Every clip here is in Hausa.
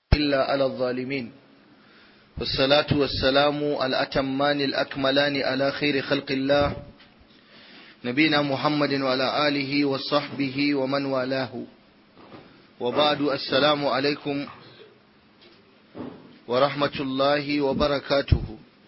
إلا على الظالمين والصلاة والسلام الأتمان الأكملان على خير خلق الله نبينا محمد وعلى آله وصحبه ومن والاه وبعد السلام عليكم ورحمة الله وبركاته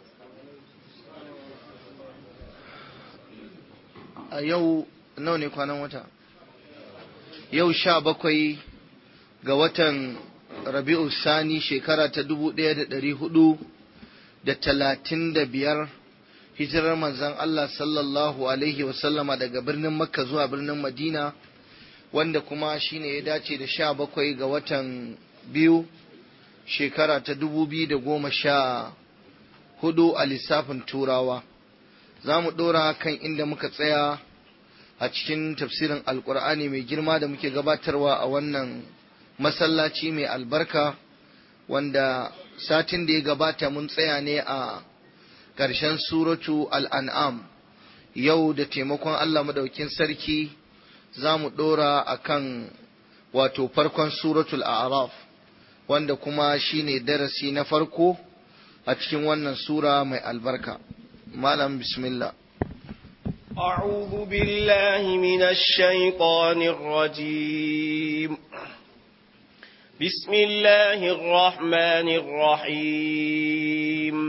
a yau nawa ne kwanan wata yau sha bakwai ga watan rabi'u sani shekara ta dubu ɗaya da ɗari hudu da talatin da biyar hijirar manzan Allah sallallahu alaihi wasallama daga birnin makka zuwa birnin madina wanda kuma shine ya dace da sha bakwai ga watan biyu shekara ta dubu biyu da goma sha hudu a lissafin turawa za mu ɗora kan inda muka tsaya a cikin tafsirin alkur'ani mai girma da muke gabatarwa a wannan masallaci mai albarka wanda satin da ya gabata mun tsaya ne a ƙarshen suratu al'an'am yau da taimakon Allah madaukin sarki za mu ɗora a kan wato farkon suratul a'raf wanda kuma shine darasi na farko a cikin wannan sura mai albarka malam bismillah أعوذ بالله من الشيطان الرجيم بسم الله الرحمن الرحيم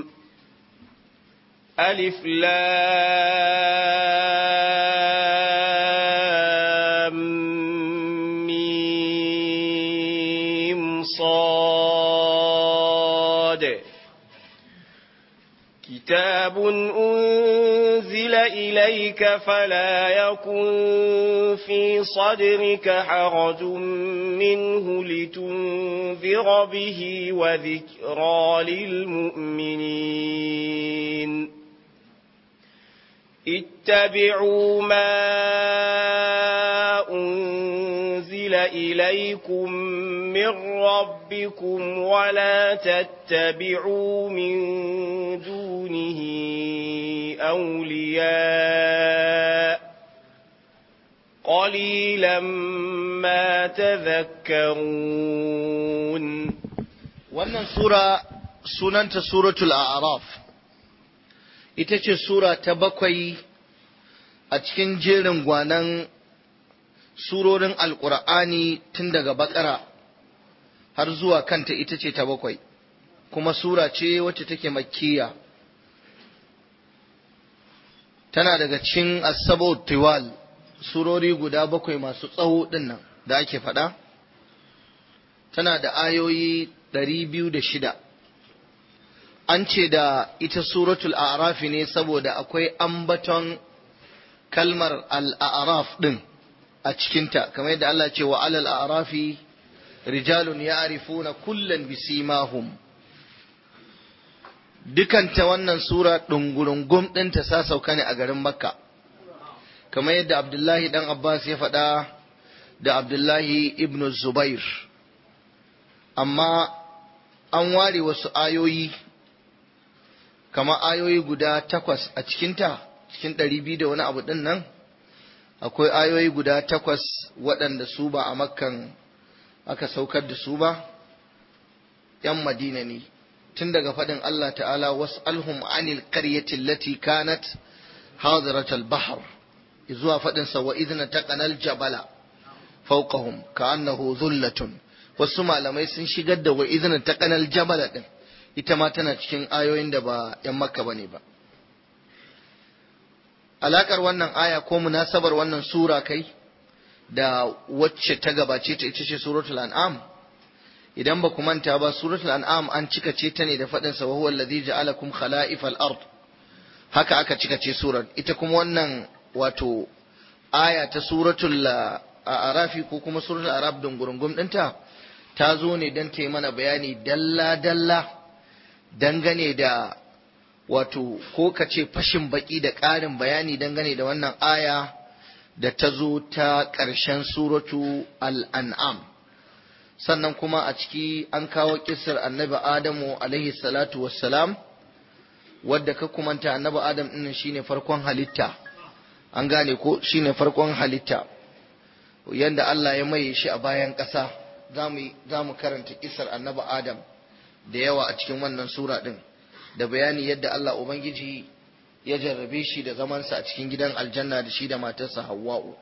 ألف لام ميم صاد كتاب أنزل إليك فلا يكن في صدرك حرج منه لتنذر به وذكرى للمؤمنين اتبعوا ما أنزل إليكم من ربكم ولا تتبعوا من دونه أولياء قليلا ما تذكرون wannan sura sunanta suratul a'raf ita ce sura ta bakwai a cikin jerin gwanan surorin alkur'ani tun daga bakara har zuwa kanta ita ce ta bakwai kuma sura ce wacce take makkiya tana daga cikin asabo tiwal surori guda bakwai masu tsawo dinnan da ake faɗa tana da ayoyi ɗari biyu da shida an ce da ita suratul a'rafi ne saboda akwai ambaton kalmar al'araf ɗin a cikinta kamar yadda Allah ce wa alal a'rafi rijalun ya'rifuna kullan bisimahum dukanta wannan sura ɗungurungum ɗinta sa sauka ne a garin makka kamar yadda abdullahi ɗan abbas ya faɗa da abdullahi ibn zubair amma an ware wasu ayoyi kama ayoyi guda takwas a cikinta cikin ɗari biyu da wani abu ɗin nan akwai ayoyi guda takwas waɗanda su ba a makkan aka saukar da su ba ‘yan madina ne tun daga faɗin Allah ta'ala was'alhum anil qaryati allati kanat hadiratal bahr zuwa faɗin sa wa idna taqanal jabala fawqahum ka'annahu dhullatun wasu malamai sun shigar da wa idna taqanal jabala din ita ma tana cikin ayoyin da ba ‘yan makka bane ba alakar wannan aya ko munasabar wannan sura kai da wacce ta gabace ta ita ce suratul an'am idan ba ku manta ba suratul an'am an cika ce ta ne da faɗin sa huwa allazi ja'alakum khala'ifal ard haka aka cika ce surar ita kuma wannan wato aya ta suratul arafi ko kuma suratul arab dungurungum ɗinta ta zo ne don ta yi mana bayani dalla dalla dangane da wato ko ka ce fashin baki da ƙarin bayani dangane da wannan aya da ta zo ta ƙarshen suratu al'an'am sannan kuma a ciki an kawo kisar annabi adamu alaihi salatu wassalam wadda ka kumanta annabi adam ɗin shine farkon halitta an gane ko shine farkon halitta yanda Allah ya maye shi a bayan ƙasa za mu karanta kisar annabi adam da yawa a cikin wannan sura ɗin da bayani yadda Allah Ubangiji ya jarrabe shi da zamansa a cikin gidan aljanna da shi da matarsa Hawwa'u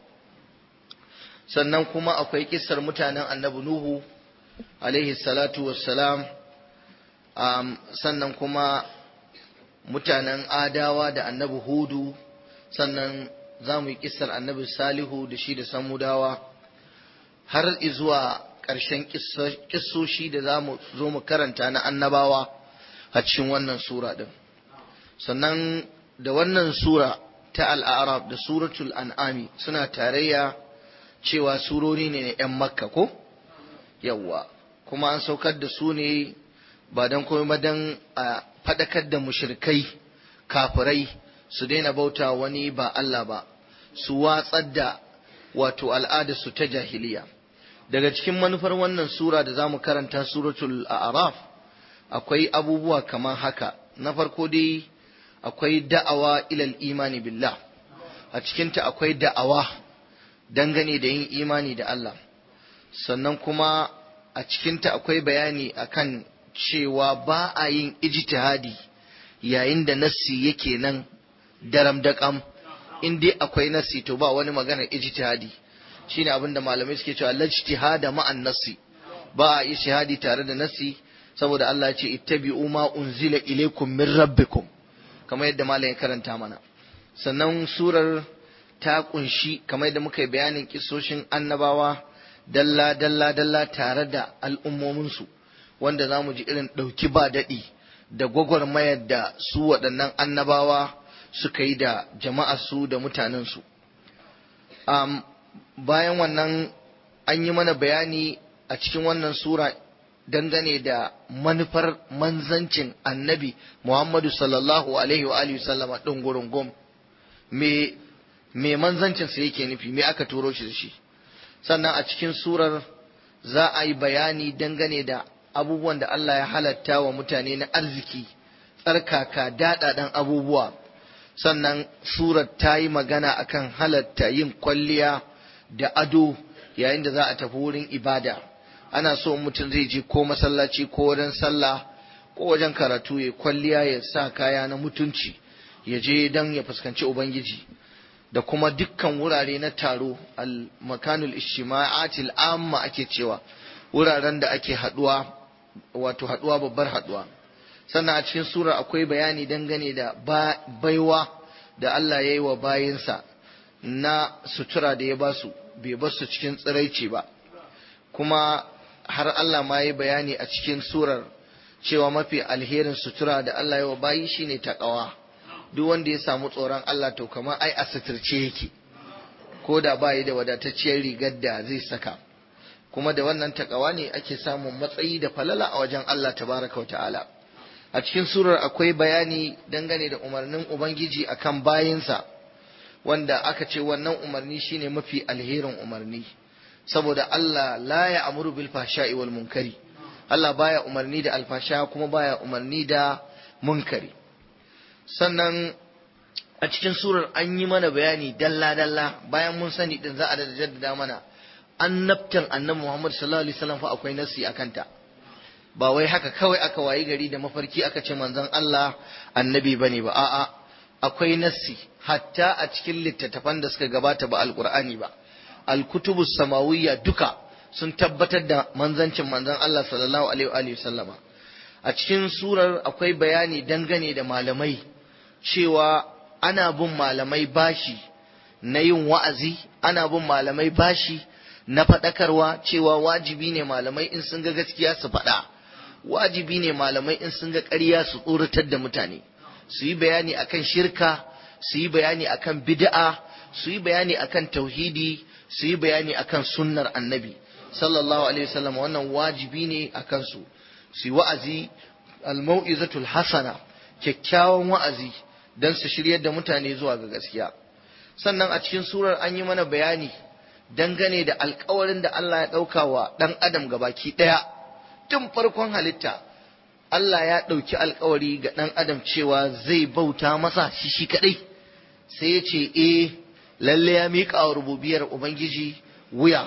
sannan kuma akwai kisar mutanen annabi Nuhu alaihi salatu wassalam um, sannan kuma mutanen adawa da annabi Hudu sannan za mu yi kisar annabi Salihu da shi da Samudawa har izuwa ƙarshen kissoshi da za mu zo mu karanta na annabawa a cikin wannan sura ɗin sannan da wannan sura ta al'arab da suratul an'ami suna tarayya cewa surori ne na 'yan makka ko yawwa kuma an saukar da su ne ba don komai ba don a faɗakar da mushrikai kafirai su daina bauta wani ba Allah ba su watsar da wato al'adarsu ta jahiliya daga cikin manufar wannan sura da za mu karanta suratul a'raf akwai abubuwa kamar haka na farko dai akwai da'awa ilal imani billah a cikinta akwai da'awa dangane da yin imani da Allah sannan kuma a cikinta akwai bayani akan cewa ba a yin ijtihadi yayin da nassi yake nan daram daƙam in dai akwai nassi to ba wani maganar ijtihadi shine abin da malamai suke cewa lajtihada ma'an nassi ba a yi shahadi tare da nassi saboda Allah ya ce ittabi'u ma unzila ilaykum min rabbikum kamar yadda malam ya karanta mana sannan surar ta kunshi kamar yadda muka yi bayanin kisoshin annabawa dalla dalla dalla tare da al'ummominsu wanda za mu ji irin ɗauki ba daɗi da gwagwarmayar da su waɗannan annabawa suka yi da jama'arsu da mutanensu um, bayan wannan an yi mana bayani a cikin wannan sura dangane da manufar manzancin annabi Muhammadu sallallahu alaihi wa alihi sallama ɗin gurin gom me me manzancinsa yake nufi me aka turo shi da shi sannan a cikin surar za a yi bayani dangane da abubuwan da Allah ya halatta wa mutane na arziki tsarkaka daɗaɗan abubuwa sannan surar ta yi magana akan halatta yin kwalliya da ado yayin da za a tafi wurin ibada ana so mutum zai je ko masallaci ko wajen sallah ko wajen karatu ya kwalliya ya sa kaya na mutunci ya je don ya fuskanci ubangiji da kuma dukkan wurare na taro al-makanul ishtima'atil amma ake cewa wuraren da ake haduwa wato haduwa babbar haduwa sannan a cikin surar akwai bayani dangane da baiwa da Allah ya yi wa bayinsa na sutura da ya basu bai basu cikin tsiraici ba kuma har Allah ma yi bayani a cikin surar cewa mafi alherin sutura da Allah ya wa bayi shine takawa duk wanda ya samu tsoron Allah to kamar ai a suturce yake ko da bayi da wadatacciyar rigar da zai saka kuma da wannan takawa ne ake samun matsayi da falala a wajen Allah tabaraka wa ta'ala a cikin surar akwai bayani dangane da umarnin ubangiji akan bayinsa wanda aka ce wannan umarni shine mafi alherin umarni saboda Allah la ya amuru bil fahsha'i wal munkari Allah baya umarni da alfasha kuma baya umarni da munkari sannan a cikin surar an yi mana bayani dalla dalla bayan mun sani din za a da jaddada mana annabtan annabi Muhammad sallallahu alaihi wasallam fa akwai nasi akan ta ba wai haka kawai aka wayi gari da mafarki aka ce manzon Allah annabi bane ba a'a akwai nassi hatta a cikin littattafan da suka gabata ba alqur'ani ba alkutubu samawiyya duka sun tabbatar da manzancin manzon Allah sallallahu alaihi wa sallama a cikin surar akwai bayani dangane da malamai cewa ana bin malamai bashi na yin wa'azi ana bin malamai bashi na faɗakarwa cewa wajibi ne malamai in sun ga gaskiya su faɗa wajibi ne malamai in sun ga ƙarya su tsoratar da mutane su yi bayani akan shirka su yi bayani akan bid'a su yi bayani akan tauhidi su yi bayani akan sunnar annabi sallallahu alaihi wasallam wannan wajibi ne akan su su yi wa'azi al-mau'izatul hasana kyakkyawan wa'azi dan su shiryar da mutane zuwa ga gaskiya sannan a cikin surar an yi mana bayani dangane da alkawarin da Allah ya ɗauka wa ɗan adam gabaki ɗaya tun farkon halitta Allah ya ɗauki alkawari ga ɗan adam cewa zai bauta masa shi shi kaɗai sai ya ce eh lalle ya miƙa wa rububiyar ubangiji wuya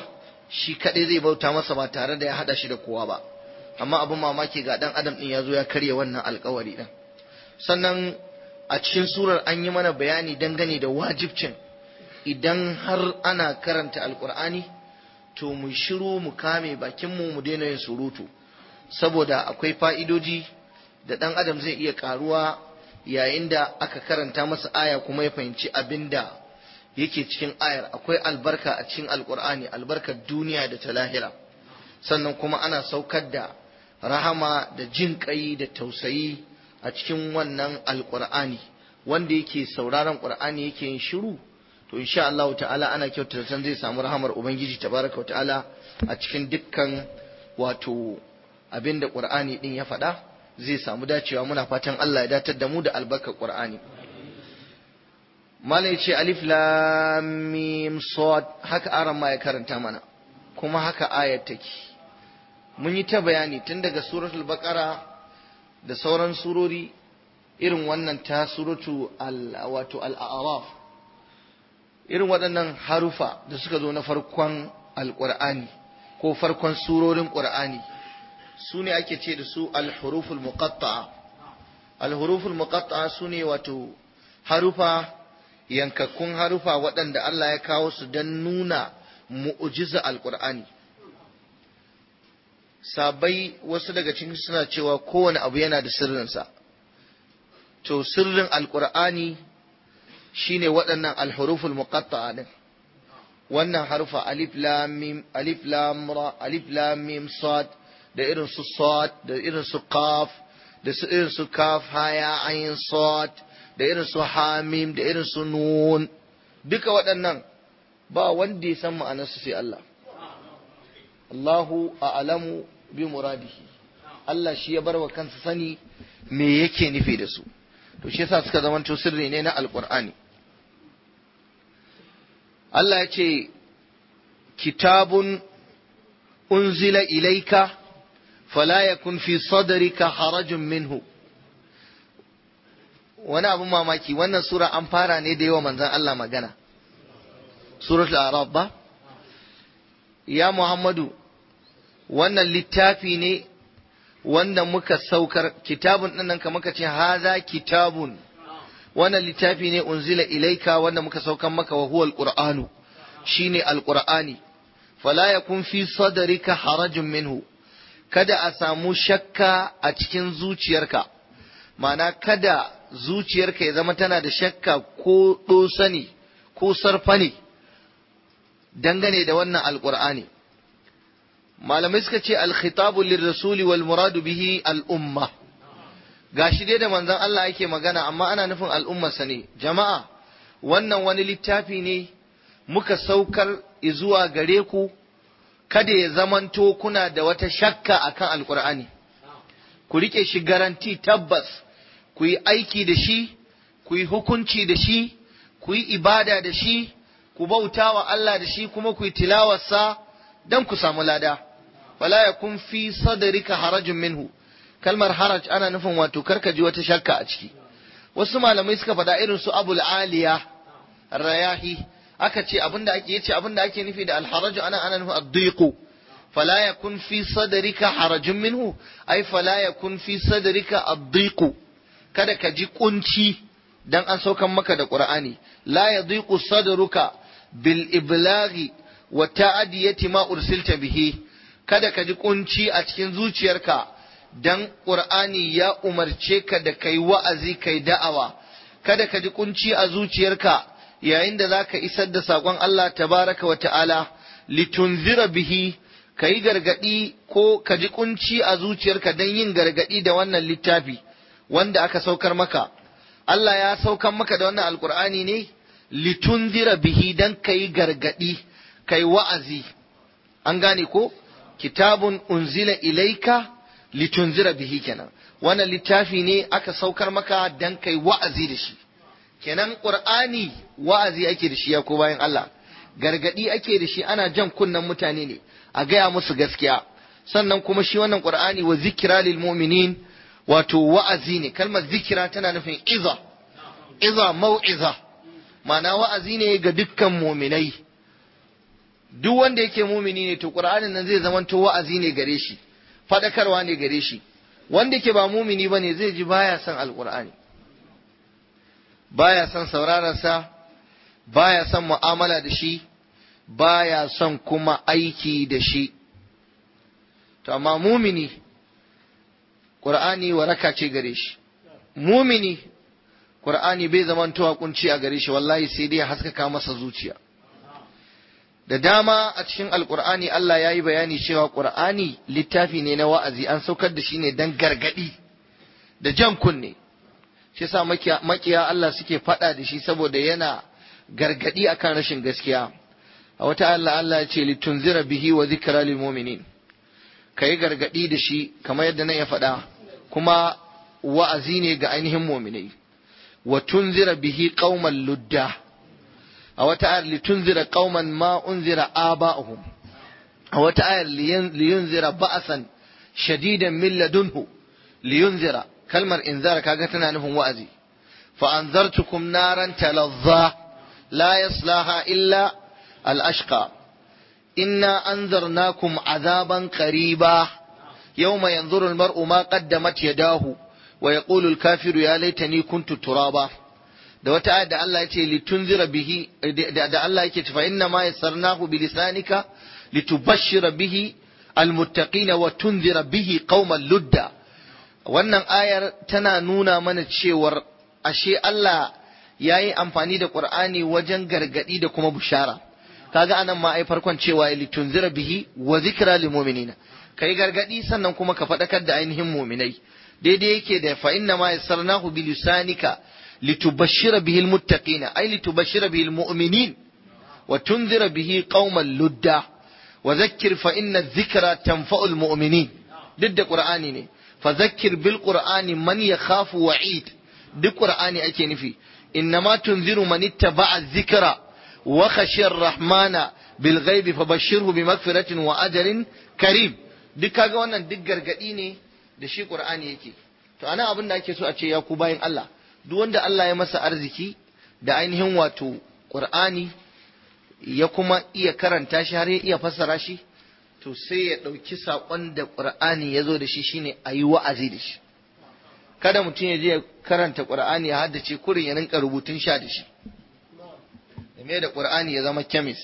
shi kaɗai zai bauta masa ba tare da ya haɗa shi da kowa ba amma abin mamaki ga ɗan adam ɗin ya zo ya karya wannan alkawari ɗin sannan a cikin surar an yi mana bayani dangane da wajibcin idan har ana karanta alkur'ani to mu shiru mu kame bakinmu mu daina yin surutu saboda akwai fa'idoji da ɗan adam zai iya ƙaruwa yayin da aka karanta masa aya kuma ya fahimci abin da yake cikin ayar akwai albarka a cikin alkur'ani albarkar duniya da ta lahira sannan kuma ana saukar da rahama da jin ƙai da tausayi a cikin wannan alkur'ani wanda yake sauraron ƙur'ani yake yin shiru to insha Allah ta'ala ana kyautata san zai samu rahamar ubangiji tabaraka wa ta'ala a cikin dukkan wato abin da ƙur'ani din ya faɗa zai samu dacewa muna fatan Allah ya datar da mu da albarkar ƙur'ani Malam ya ce alif lam mim sad haka aran ma ya karanta mana kuma haka ayat take mun yi ta bayani tun daga suratul baqara da sauran surori irin wannan ta suratu al wato al-a'raf irin waɗannan harufa da suka zo na farkon alqur'ani ko farkon surorin qur'ani su ne ake ce da su al-huruful muqatta'a al-huruful muqatta'a su ne wato harufa yankakkun harufa waɗanda Allah ya kawo su don nuna mu'ujiza alƙur'ani sabai wasu daga cikin suna cewa kowane abu yana da sirrinsa to sirrin alƙur'ani shine waɗannan alhuruful muqatta'a din wannan harufa alif lam mim alif lam ra alif lam mim sad da irin su sad da irin su qaf da su irin su kaf haya ayin sad da irin su hamim da irin su nun duka waɗannan ba wanda ya san ma'anarsu sai Allah Allahu a'lamu bi muradihi Allah shi ya bar wa kansa sani me yake nufi da su to shi yasa suka zamanto sirri ne na alqur'ani Allah ya ce kitabun unzila ilaika fala yakun fi sadrika harajun minhu wani abin mamaki wannan sura an fara ne da yawa manzan Allah magana suratul arab ba ya muhammadu wannan littafi ne wanda muka saukar kitabun ɗin nan kamar ka ce haza kitabun wannan littafi ne unzila ilaika wanda muka saukar maka wa huwa alqur'anu shine alqur'ani fala yakun fi sadrika harajun minhu kada a samu shakka a cikin zuciyarka ma'ana kada zuciyarka ya zama tana da shakka ko ɗosani ko sarfani dangane da wannan alƙur'ani malamai suka ce alkhitabu lirrasuli wal muradu bihi al'umma gashi dai da manzon Allah yake magana amma ana nufin al'ummarsa ne jama'a wannan wani littafi ne muka saukar zuwa gare ku kada ya zamanto kuna da wata shakka akan alƙur'ani ku rike shi garanti tabbas ku yi aiki da shi, ku yi hukunci da shi, ku yi ibada da shi, ku bauta wa Allah da shi kuma ku yi tilawarsa don ku samu lada. Wala ya kun fi sadarika harajin minhu, kalmar haraj ana nufin wato karka ji wata shakka a ciki. Wasu malamai suka faɗa irin su abul aliya, rayahi, aka ce abinda ake yace abinda ake nufi da alharaju ana ana nufin addiqu fala yakun fi sadrika harajun minhu ay fala yakun fi sadrika addiqu kada ka ji kunci dan an saukan maka da Qur'ani la yadhiqu sadruka bil iblaghi wa ta'diyati ma ursilta bihi kada ka ji kunci a cikin zuciyarka dan Qur'ani ya umarce ka da kai wa'azi kai da'awa kada ka ji kunci a zuciyarka yayin da zaka isar da sakon Allah tabaraka wa ta'ala litunzira bihi kai gargadi ko ka ji kunci a zuciyarka dan yin gargadi da wannan littafi wanda aka saukar maka Allah ya saukar maka da wannan alkur'ani ne litunzira bihi dan kai gargadi kai wa'azi an gane ko kitabun unzila ilaika litunzira bihi kenan wannan littafi ne aka saukar maka dan kai wa'azi da shi kenan qur'ani wa'azi ake da shi ya ko bayan Allah gargadi ake da shi ana jan kunnen mutane ne a gaya musu gaskiya sannan kuma shi wannan qur'ani wa zikra lil mu'minin wato wa'azi ne kalmar zikira tana nufin iza iza mau'iza ma'ana wa'azi ne ga dukkan muminai duk wanda yake mumini ne to qur'anin nan zai zamanto wa'azi ne gare shi fadakarwa ne gare shi wanda yake ba mumini bane zai ji baya son alqur'ani baya son sauraron sa baya son mu'amala da shi baya son kuma aiki da shi to amma mumini qur'ani waraka ce gare shi mumini qur'ani bai zamantowa kunci a gare shi wallahi sai dai ya haskaka masa zuciya da dama a cikin alkur'ani Allah ya yi bayani cewa ƙur'ani littafi ne na wa'azi an saukar da shi ne don gargaɗi da jan kunne shi sa makiya Allah suke faɗa da shi saboda yana gargaɗi akan rashin gaskiya a wata Allah Allah ya ce litunzira bihi wa zikra lil mu'minin kai gargaɗi da shi kamar yadda nan ya faɗa kuma wa'azi ne ga ainihin mu'minai wa tunzira bihi qauman ludda a wata ayar litunzira qauman ma unzira aba'uhum a wata ayar liyunzira ba'san shadidan min ladunhu liyunzira kalmar inzara kaga tana nufin wa'azi fa anzartukum naran talazza la yaslaha illa al-ashqa inna anzarnakum azaban qariba yawma yanzuru al-mar'u ma qaddamat yadahu wa yaqulu al-kafiru ya laitani kuntu turaba da wata ayat da Allah ya ce litunzira bihi da Allah yake cewa inna ma yassarnahu bilisanika litubashshira bihi almuttaqina wa tunzira bihi qauman ludda wannan ayar tana nuna mana cewar ashe Allah ya yi amfani da Qur'ani wajen gargadi da kuma bushara kaga anan ma ai farkon cewa litunzira bihi wa zikra lil mu'minina kai gargadi sannan kuma ka faɗakar da ainihin mu'minai daidai yake da fa inna ma yassarnahu bilisanika litubashshira bihi almuttaqina ay litubashshira bihi almu'minin wa tunzira bihi qauman ludda wa zakkir fa inna adh-dhikra tanfa'u almu'minin duk da qur'ani ne fa zakkir bil qur'ani man yakhafu wa'id duk qur'ani ake nufi innama tunziru man ittaba'a adh-dhikra wa khashiya ar-rahmana bil ghaibi fabashshirhu bi maghfiratin wa ajrin karim duk kaga wannan duk gargadi ne da shi qur'ani yake to ana abin da ake so a ce ya ku bayin Allah duk wanda Allah ya masa arziki da ainihin wato qur'ani ya kuma iya karanta shi har ya iya fassara shi to sai ya ɗauki saƙon da ƙur'ani ya zo da shi shine a yi wa'azi da shi kada mutum ya je ya karanta ƙur'ani ya haddace kurin ya rinka rubutun sha da shi da da ƙur'ani ya zama kemis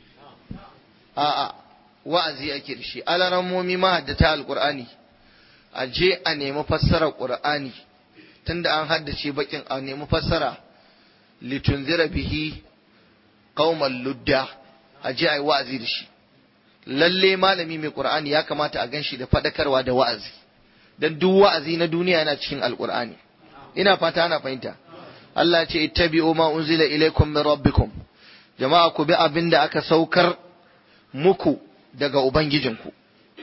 a'a wa'azi ake da shi alarammomi mahaddata alƙur'ani a je a nemi fassarar ƙur'ani tunda an haddace bakin a nemi fassara litunzira bihi qauman ludda a je a yi wa'azi da shi lalle malami mai qur'ani ya kamata a ganshi da fadakarwa da wa'azi dan duk wa'azi na duniya yana cikin alqur'ani ina fata ana fahimta Allah ce ittabi'u ma unzila ilaykum min rabbikum jama'a ku bi abin da aka saukar muku daga ubangijinku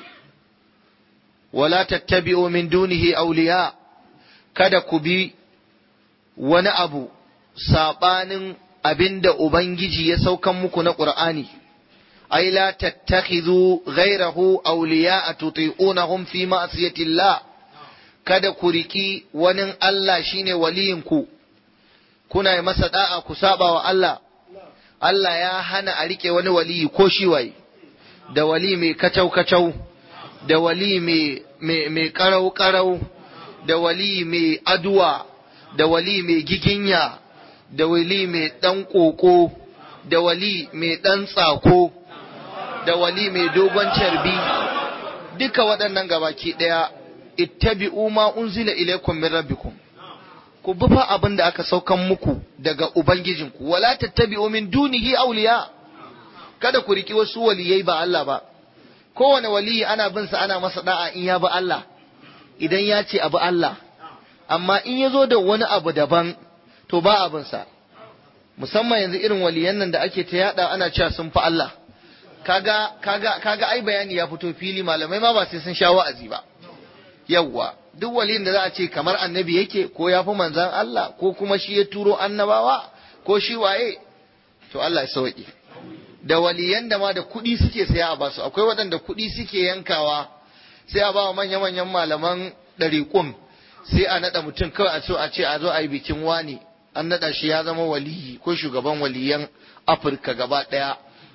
wala tattabi'u min dunihi awliya kada ku bi wani abu sabanin abinda ubangiji ya saukan muku na qur'ani أي لا تتخذوا غيره أولياء تطيعونهم في معصية الله kada ku riki wani Allah shine waliyinku kuna yi masa da'a ku saba wa Allah Allah ya hana a rike wani waliyi ko shi waye da wali mai kacau kacau da wali mai karau karau da wali mai aduwa da wali mai giginya da wali mai dan koko da wali mai dan tsako da wali mai dogon carbi duka waɗannan gabaki ɗaya ittabi'u ma unzila ilaykum min rabbikum ku bi fa abin da aka saukan muku daga ubangijinku wala tattabi'u min dunihi awliya kada ku riki wasu waliyai ba Allah ba kowane waliyi ana bin sa ana masa da'a in ya bi Allah idan ya ce abu Allah amma in ya zo da wani abu daban to ba abin sa musamman yanzu irin waliyan nan da ake ta yada ana cewa sun fi Allah kaga kaga kaga ai bayani ya fito fili malamai ma ba sai sun sha wa'azi ba yawwa duk waliyin da za a ce kamar annabi yake ko ya fi manzan Allah ko kuma shi ya turo annabawa ko shi waye to Allah ya sauke da waliyan da ma da kuɗi suke saya a basu akwai waɗanda kuɗi suke yankawa sai a bawa manya manyan malaman ɗariƙun sai a naɗa mutum kawai a so a ce a zo a yi bikin wani an naɗa shi ya zama waliyi ko shugaban waliyan Afirka gaba ɗaya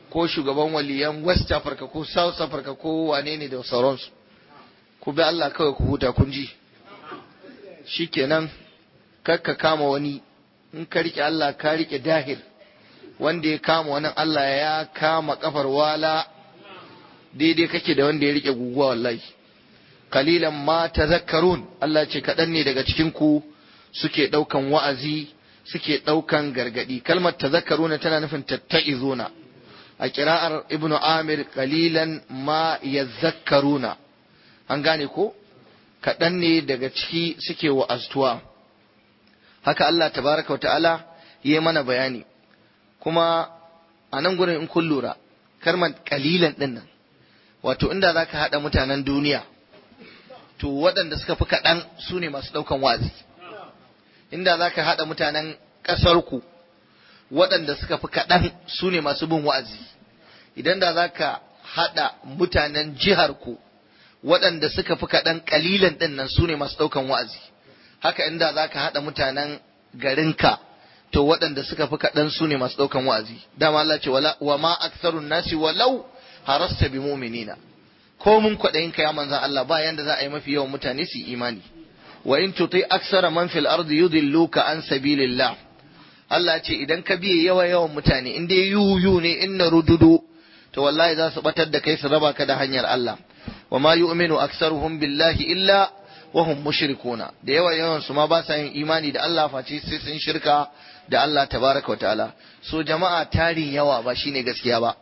ko shugaban waliyan west africa ko south africa ko wane ne da sauransu ku bi Allah kawai ku huta kun ji shikenan kakka kama wani in ka rike Allah ka rike dahir wanda ya kama wani Allah ya kama kafar wala daidai kake da wanda ya rike guguwa wallahi kalilan ma tazakkarun Allah ce kaɗan ne daga cikin ku suke ɗaukan wa'azi suke ɗaukan gargaɗi kalmar tazakkaruna tana nufin tatta'izuna a kira'ar ibnu amir kalilan ma yazakkaruna an gane ko kaɗan ne daga ciki suke wa'aztuwa haka Allah tabaraka wa ta'ala yi mana bayani kuma a nan gurin in kun lura kalmar kalilan ɗin nan wato inda za ka haɗa mutanen duniya to waɗanda suka fi kaɗan su ne masu ɗaukan wazi inda za ka haɗa mutanen ƙasarku waɗanda suka fi kaɗan su ne masu bin wa'azi idan da za ka haɗa mutanen jiharku waɗanda suka fi kaɗan ƙalilan ɗin nan su ne masu ɗaukan wa'azi haka inda za ka haɗa mutanen garinka to waɗanda suka fi kaɗan su ne masu ɗaukan wa'azi dama Allah ce wa ma aksarun nasi walau harasta bi mu'minina ko mun kwaɗayin ka ya manzan Allah ba yanda za a yi mafi yawan mutane su imani wa in tuti aksara man fil ardi yudilluka an sabilillah Allah ce idan ka biye yawa yawan mutane in dai yuyu ne in na rududu to wallahi za su batar da kai su raba ka da hanyar Allah wa ma yu'minu aktsaruhum billahi illa wa hum mushrikuna da yawa yawan su ma ba sa yin imani da Allah face sai sun shirka da Allah tabaraka wa ta'ala so jama'a tarin yawa ba shine gaskiya ba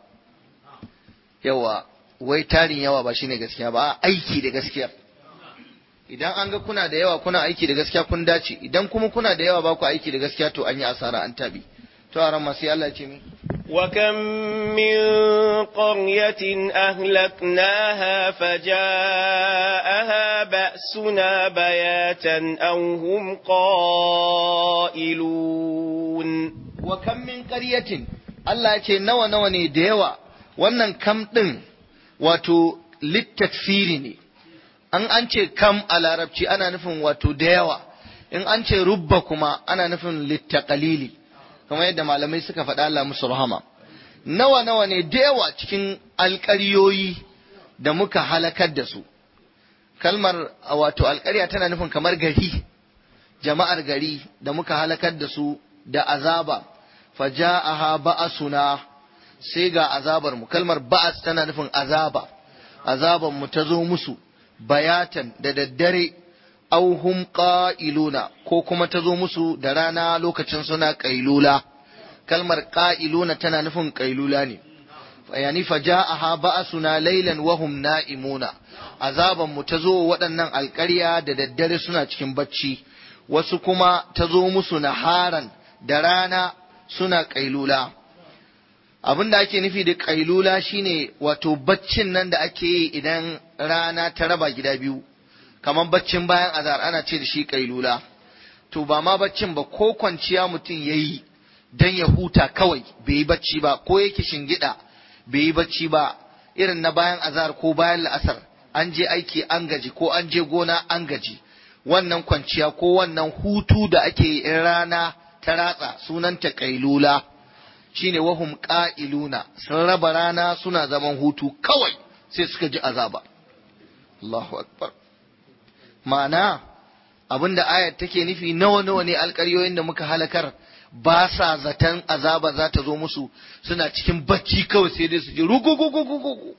yawa wai tarin yawa ba shine gaskiya ba aiki da gaskiya idan an ga kuna da yawa kuna aiki da gaskiya kun dace idan kuma kuna da yawa ba ku aiki da gaskiya to an yi asara an tabi to a ran masu Allah ce mi وكم من قرية أهلكناها فجاءها بأسنا بياتا أو هم قائلون وكم من قرية Allah ce nawa nawa ne da yawa wannan kam ɗin wato littakfiri ne an an ce kam a larabci ana nufin wato da yawa in an ce rubba kuma ana nufin littakalili kamar yadda malamai suka faɗa Allah musu rahama nawa nawa ne da yawa cikin alƙaryoyi da muka halakar da su kalmar wato alƙarya tana nufin kamar gari jama'ar gari da muka halakar da su da azaba faja'aha ba'asuna sai ga azabar mu kalmar ba'as tana nufin azaba azaban mu ta zo musu bayatan da daddare auhum qa'iluna ko kuma ta zo musu da rana lokacin suna qailula kalmar qa'iluna tana nufin qailula ne yani faja'aha ba'asuna laylan wa hum na'imuna azaban mu ta zo waɗannan alƙarya da daddare suna cikin bacci wasu kuma ta zo musu naharan da rana suna qailula abin da ake nufi da ƙailula shine wato baccin nan da ake yi idan rana ta raba gida biyu kamar baccin bayan azar ana ce da shi ƙailula to ba ma baccin ba ko kwanciya mutum ya yi don ya huta kawai bai yi bacci ba ko yake shingida bai yi bacci ba irin na bayan azar ko bayan la'asar an je aiki an gaji ko an je gona an gaji wannan kwanciya ko wannan hutu da ake yi in rana ta ratsa sunanta ƙailula shine wahum qa'iluna sun raba rana suna zaman hutu kawai sai suka ji azaba Allahu akbar ma'ana abinda ayat take nufi nawa nawa ne alƙaryoyin da muka halakar ba sa zaton azaba za ta zo musu suna cikin bacci kawai sai dai su ji rugugugugugu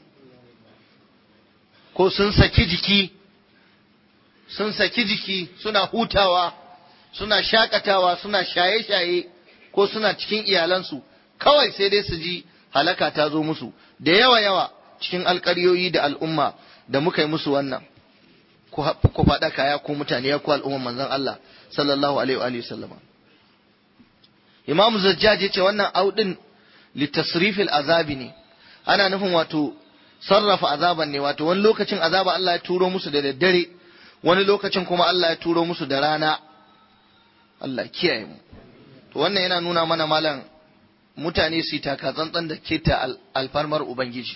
ko sun saki jiki sun saki jiki suna hutawa suna shakatawa suna shaye-shaye ko suna cikin iyalansu kawai sai dai su ji halaka ta zo musu da yawa yawa cikin alƙaryoyi da al'umma da muka yi musu wannan ku faɗa kaya ko mutane ya ku al'umman manzon Allah sallallahu alaihi wa sallama Imam Zajjaj ya ce wannan audin litasrifil azabi ne ana nufin wato sarrafa azaban ne wato wani lokacin azaba Allah ya turo musu da daddare wani lokacin kuma Allah ya turo musu da rana Allah kiyaye mu to wannan yana nuna mana malam mutane su yi taka tsantsan da keta alfarmar Ubangiji.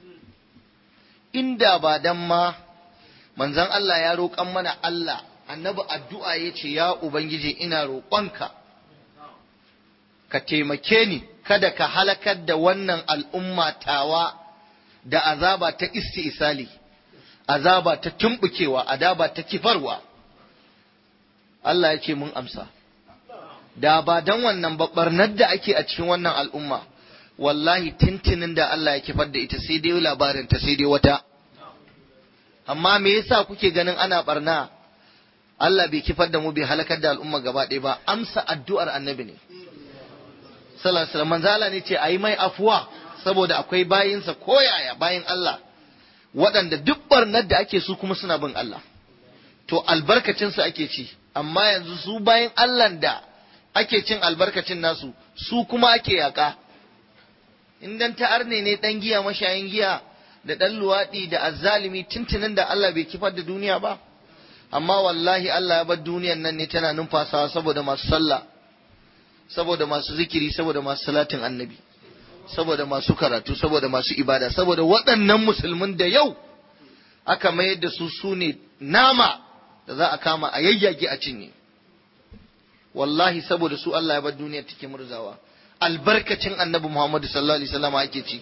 Inda ba dan ma manzan Allah ya roƙan mana Allah, annabi addu'a ya ce, Ya Ubangiji ina roƙonka, ka taimake ni kada ka halakar da wannan al'umma tawa da azaba ta isali azaba ta tumbukewa azaba ta kifarwa Allah ya ce mun amsa da ba dan wannan babbarnar da ake a cikin wannan al'umma wallahi tintinin da Allah ya kifar da ita sai dai labarin ta sai dai wata amma me yasa kuke ganin ana barna Allah bai kifar da mu bai halakar da al'umma gaba ɗaya ba amsa addu'ar annabi ne sallallahu alaihi wasallam manzala ne ce ayi mai afuwa saboda akwai bayinsa koyaya bayin Allah waɗanda duk barnar da ake su kuma suna bin Allah to albarkacinsu ake ci amma yanzu su bayin Allah da ake cin albarkacin nasu su kuma ake yaƙa in dan ta'arne ne dan giya mashayin giya da dan luwaɗi da azzalimi tuntunin da Allah bai kifar da duniya ba amma wallahi Allah ya bar duniyan nan ne tana numfasawa saboda masu sallah saboda masu zikiri saboda masu salatin annabi saboda masu karatu saboda masu ibada saboda waɗannan musulmin da yau aka mayar da su su ne nama da za a kama a yayyage a cinye wallahi saboda su Allah ya bar duniya take murzawa albarkacin annabi Muhammadu sallallahu alaihi wasallam ake ci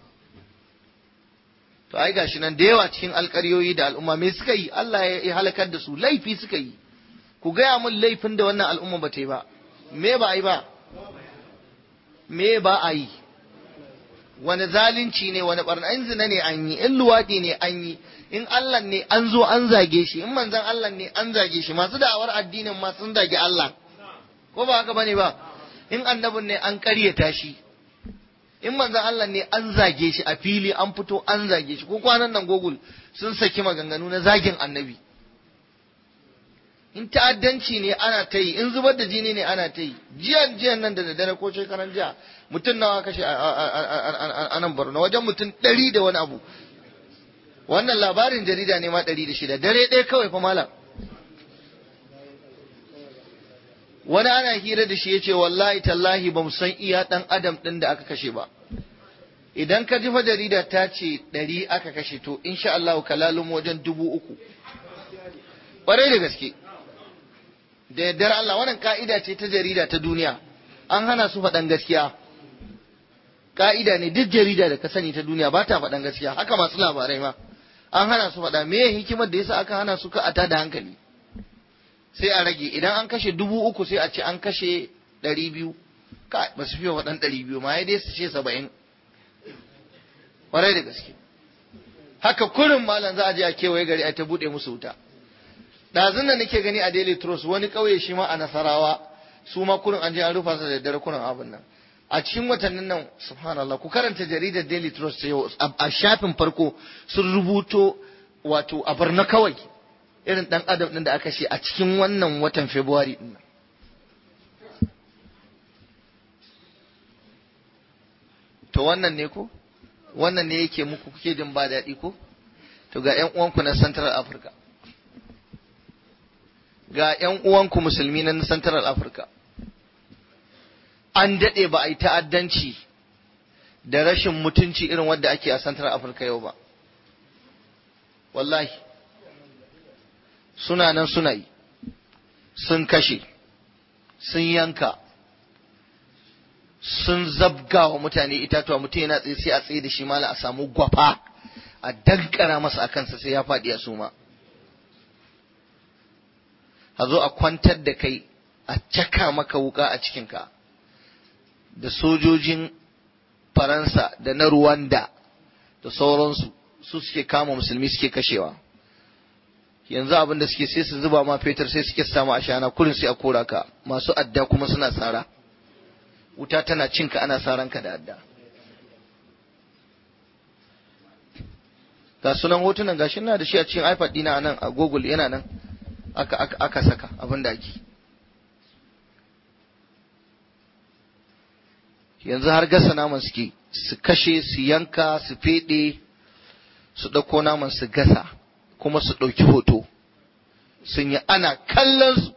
to ai gashi nan da yawa cikin alƙaryoyi da al'umma me suka yi Allah ya halakar da su laifi suka yi ku gaya mun laifin da wannan al'umma ba ta yi ba me ba a yi ba me ba a yi wani zalunci ne wani barna in zina ne an yi in luwaɗi ne an yi in Allah ne an zo an zage shi in manzan Allah ne an zage shi masu da'awar addinin ma sun zage Allah ko ba haka bane ba in annabin ne an ƙaryata shi in manzan Allah ne an zage shi a fili an fito an zage shi ko kwanan nan Google sun saki maganganu na zagin annabi in ta'addanci ne ana ta yi in zubar da jini ne ana ta yi jiyan jiyan nan da daddare ko shekaran jiya mutum nawa kashe a nan Borno wajen mutum ɗari da wani abu wannan labarin jarida ne ma ɗari da shida dare ɗaya kawai fa malam wani ana hira da shi ya ce wallahi tallahi ba mu san iya ɗan adam ɗin da aka kashe ba idan ka ji fa jarida ta ce ɗari aka kashe to insha Allah kalalun wajen dubu uku ƙwarai da gaske da yardar Allah wannan ka'ida ce ta jarida ta duniya an hana su faɗan gaskiya ka'ida ne duk jarida da ka sani ta duniya ba ta faɗan gaskiya haka masu labarai ma an hana su faɗa me hikimar da yasa aka hana su ka ata da hankali sai a rage idan an kashe dubu uku sai a ce an kashe ɗari biyu ka ba su fiye faɗan ɗari biyu ma ya dai su ce saba'in ƙwarai da gaske haka kurin malam za a je a kewaye gari a ta buɗe musu wuta ɗazun da nake gani a daily trust wani ƙauye shi ma a nasarawa su ma kurin an je an rufa su da daddare kurin abin nan a cikin watannin nan subhanallah ku karanta jaridar daily trust yau a shafin farko sun rubuto wato a barna kawai irin dan adam din da aka ce a cikin wannan watan february din nan to wannan ne ko wannan ne yake muku kuke jin ba daɗi ko to ga ƴan uwanku na central africa ga ƴan uwanku musulmi na central africa an daɗe ba a yi ta'addanci da rashin mutunci irin wadda ake a Central Africa yau ba. Wallahi, suna nan suna yi, sun kashe, sun yanka, sun zabga wa mutane itatuwa mutum yana tsaye sai a tsaye da shi mala a samu gwafa a dankara masa a kansa sai ya faɗi a suma. A zo a kwantar da kai a caka maka wuka a cikinka. da sojojin Faransa da na Ruwanda da sauransu su suke kama musulmi suke kashewa yanzu abin da suke sai su zuba ma fetur sai suke samu ashana kurin sai a kora ka masu adda kuma suna tsara wuta tana cinka ana saranka da adda ga sunan hotunan gashi na da shi a cikin iPad dina nan a Google yana nan aka aka, aka saka abin da ake yanzu har gasa naman suke su kashe su yanka su feɗe su ɗauko naman su gasa kuma su ɗauki hoto sun yi ana kallon su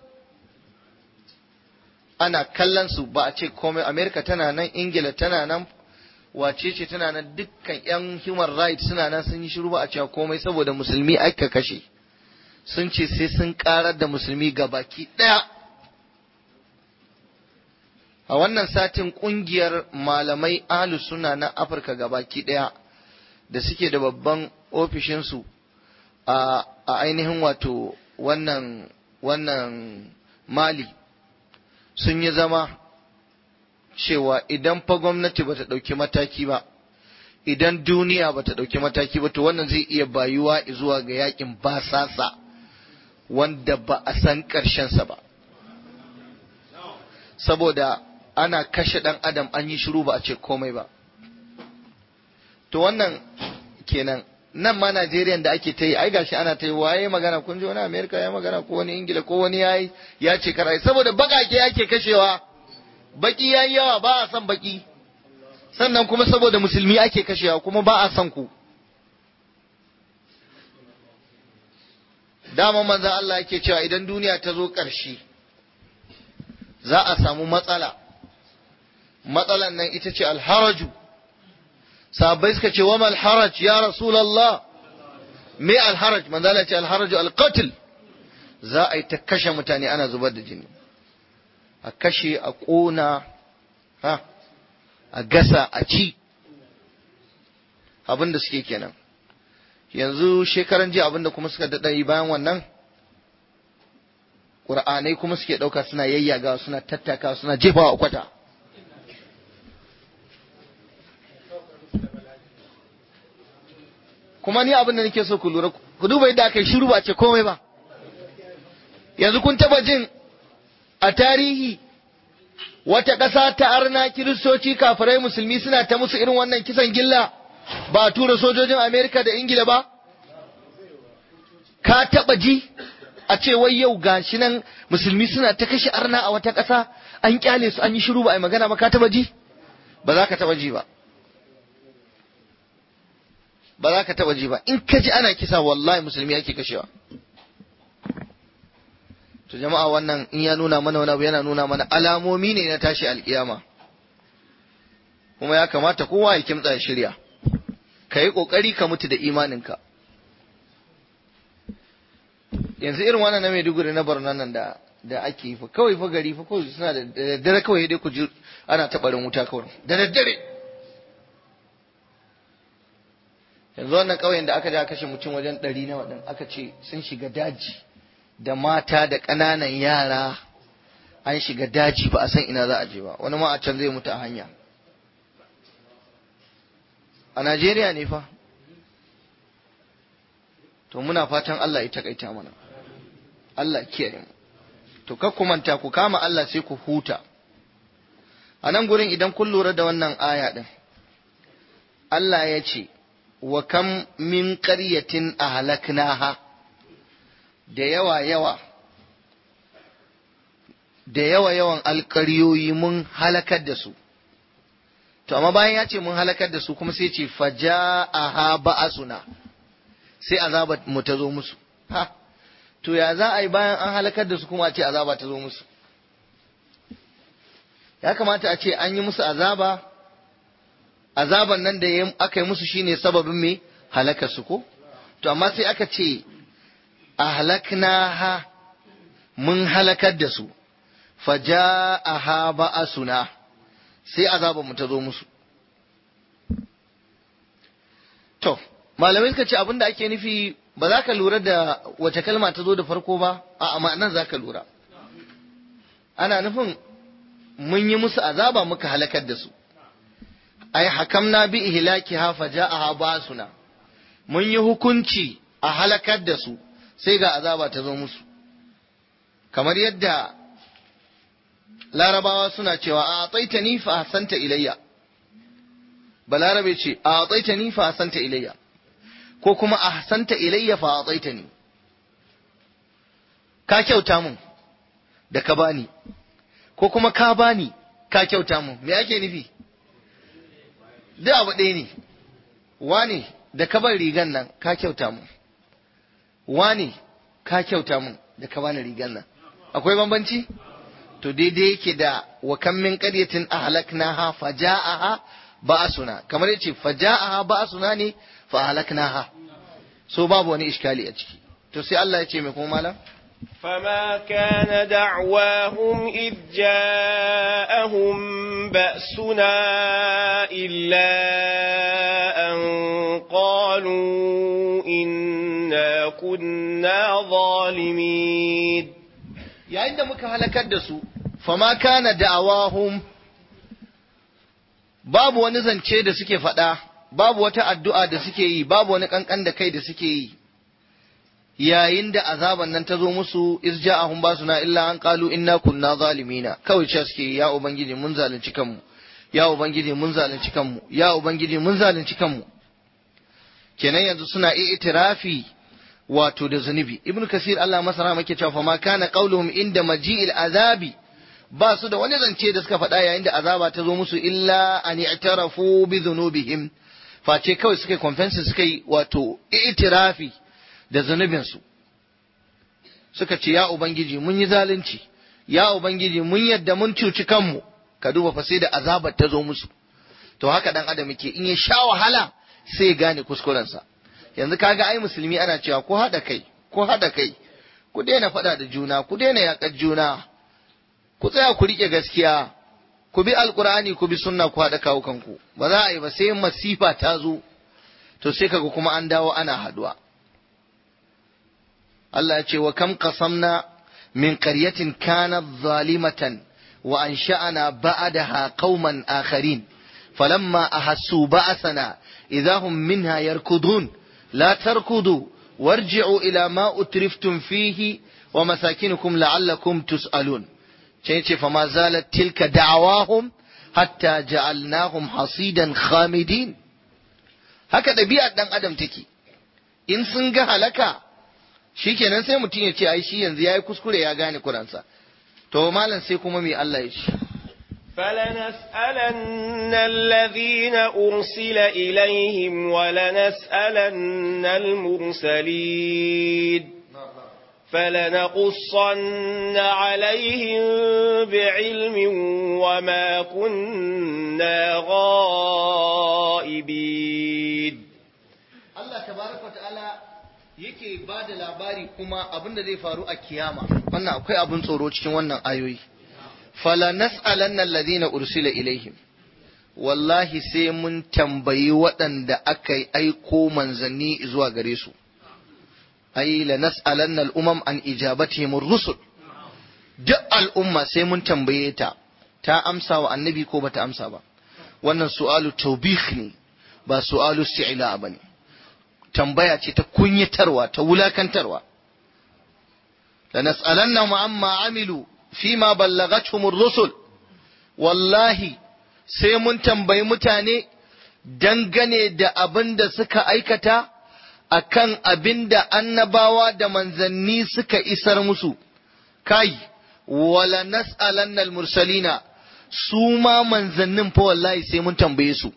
ana kallon su ba a ce komai amerika tana nan ingila tana nan wace ce tana nan dukkan yan human rights suna nan sun yi shiru ba a cewa komai saboda musulmi aka kashe sun ce sai sun karar da musulmi ga baki ɗaya a wannan satin kungiyar malamai ahlus suna na afirka gabaki daya da suke da babban ofishinsu a ainihin wato wannan wannan mali sun yi zama cewa idan fa gwamnati ba ta ɗauki mataki ba idan duniya ba ta ɗauki mataki ba to wannan zai iya bayuwa zuwa ga yakin basasa wanda ba a san ƙarshensa ba saboda ana kashe ɗan adam an yi shiru ba a ce komai ba to wannan kenan nan ma Najeriya da ake ta yi ai gashi ana ta yi waye magana kun ji wani Amerika ya magana ko wani Ingila ko wani yayi ya ce karai saboda bakake yake kashewa baki yayi yawa ba a son baki sannan kuma saboda musulmi ake kashewa kuma ba a son ku dama manzon Allah yake cewa idan duniya ta zo ƙarshe za a samu matsala matsalan nan ita ce alharaju sahabbai suka ce wa mal haraj ya rasulullah me alharaj manzo Allah ce alharaju alqatl za a yi ta kashe mutane ana zubar da jini a kashe a ƙona ha a gasa a ci abin da suke kenan yanzu shekaran jiya abin da kuma suka daɗa yi bayan wannan ƙur'anai kuma suke ɗauka suna yayyaga suna tattaka suna jefawa a kwata kuma ni abin da nake so ku lura ku duba yadda aka yi shiru ba ce komai ba yanzu kun taba jin a tarihi wata ƙasa ta arna kiristoci kafirai musulmi suna ta musu irin wannan kisan gilla ba a tura sojojin amerika da ingila ba ka taba ji a ce wai yau gashi nan musulmi suna ta kashe arna a wata ƙasa an kyale su an yi shiru ba a yi magana ba ka taba ji ba za ka taba ji ba ba za ka taba ji ba in ka ji ana kisa wallahi musulmi ake kashewa to jama'a wannan in ya nuna mana wani abu yana nuna mana alamomi ne na tashi alkiyama kuma ya kamata kowa ya kimtsa ya shirya ka yi kokari ka mutu da imaninka yanzu irin wannan na Maiduguri na Borno nan da da ake yi fa kawai fa gari fa kawai suna da daddare kawai dai ku ji ana tabarin wuta kawai da daddare yanzu wannan ƙauyen da aka ja kashe mutum wajen ɗari na waɗanda aka ce sun shiga daji da mata da ƙananan yara an shiga daji ba a san ina za a je ba wani ma a can zai mutu a hanya a Najeriya ne fa to muna fatan Allah ya takaita mana Allah kiyaye mu to kar ku manta ku kama Allah sai ku huta a nan gurin idan kun lura da wannan aya din Allah ya ce wa kam min ƙaryatin a halaknaha da yawa yawa da yawa yawan alƙaryoyi mun halakar da su to amma bayan ya ce mun halakar da su kuma sai ce faja'aha ba'asuna sai azaba mu ta zo musu ha to ya za a yi bayan an halakar da su kuma a ce azaba ta zo musu ya kamata a ce an yi musu azaba azaban nan da aka yi musu shine sababin me halakar su ko to amma sai aka ce a halaknaha mun halakar da su faja'aha ba'asuna sai azaban mu ta zo musu to malamai suka ce abinda ake nufi ba za ka lura da wace kalma ta zo da farko ba a ma'anan za ka lura ana nufin mun yi musu azaba muka halakar da su ai hakamna bi ihlakiha faja'aha basuna mun yi hukunci a halakar da su sai ga azaba ta zo musu kamar yadda larabawa suna cewa a tsaitani fa hasanta ilayya balarabe ce a tsaitani fa hasanta ilayya ko kuma a hasanta ilayya fa a tsaitani ka kyauta mun da ka bani ko kuma ka bani ka kyauta mun me ake nufi duk abu ɗaya ne wane da ka bar rigan nan ka kyauta mun wane ka kyauta mun da ka bani rigan nan akwai bambanci to daidai yake da wa kan min qaryatin ahlaknaha faja'aha ba'suna kamar yace faja'aha ba'suna ne fa ahlaknaha so babu wani iskali a ciki to sai Allah ya ce mai kuma malam فما كان دعواهم إذ جاءهم بأسنا إلا أن قالوا إنا كنا ظالمين yayin da muka halakar da su fama kana da'awahum babu wani zance da suke faɗa babu wata addu'a da suke yi babu wani kankan da kai da suke yi yayin da azaban nan ta zo musu iz ja'ahum basuna illa an qalu inna kunna zalimina kawai ce suke ya ubangiji mun zalunci kanmu ya ubangiji mun zalunci kanmu ya ubangiji mun zalunci kanmu kenan yanzu suna itirafi wato da zunubi ibnu kasir Allah masara muke cewa fa ma kana qauluhum inda maji'il azabi ba su da wani zance da suka faɗa yayin da azaba ta zo musu illa an i'tarafu bi dhunubihim face kawai suka confess suka yi wato itirafi da zunubinsu suka ce ya ubangiji mun yi zalunci ya ubangiji mun yadda mun cuci kanmu ka duba fa sai da azabar ta zo musu to haka dan adam yake in ya sha wahala sai ya gane kuskurensa yanzu kaga ai musulmi ana cewa ko haɗa kai ko haɗa kai ku daina faɗa da juna ku daina yaƙar juna ku tsaya ku riƙe gaskiya ku bi alkur'ani ku bi sunna ku haɗa kawo kanku ba za a yi ba sai masifa ta zo to sai kaga kuma an dawo ana haɗuwa Allah ya ce wa kam qasamna min qaryatin kanat zalimatan wa ansha'ana ba'daha qauman akharin falamma ahassu ba'sana idahum minha yarkudun la tarkudu warji'u ila ma utriftum fihi wa masakinukum la'allakum tus'alun sai ce fa ma zalat tilka da'awahum hatta ja'alnahum hasidan khamidin haka ɗabi'ar ɗan adam take in sun ga halaka shikenan sai mutum ya ce ai shi yanzu yayi kuskure ya gane kuransa to malam sai kuma me Allah ya ce فلنسألن الذين أرسل إليهم ولنسألن المرسلين فلنقصن عليهم بعلم وما كنا غائبين Allah tabaraka ta'ala yake ba da labari kuma abin da zai faru a kiyama wannan akwai abin tsoro cikin wannan ayoyi fala nas'alanna alladhina ursila ilaihim wallahi sai mun tambayi waɗanda aka aiko manzanni zuwa gare su ai la nas'alanna al-umam an ijabatihim ar-rusul duk al'umma sai mun tambaye ta ta amsa wa annabi ko bata amsa ba wannan su'alu tawbih ne ba su'alu isti'la bane tambaya ce ta kunyatarwa ta wulakantarwa la nas'alanna amma amilu fima ballagathum ar-rusul wallahi sai mun tambayi mutane dangane da abin da suka aikata akan abin da annabawa da manzanni suka isar musu kai wala nas'alanna al-mursalina su ma manzannin fa wallahi sai mun tambaye su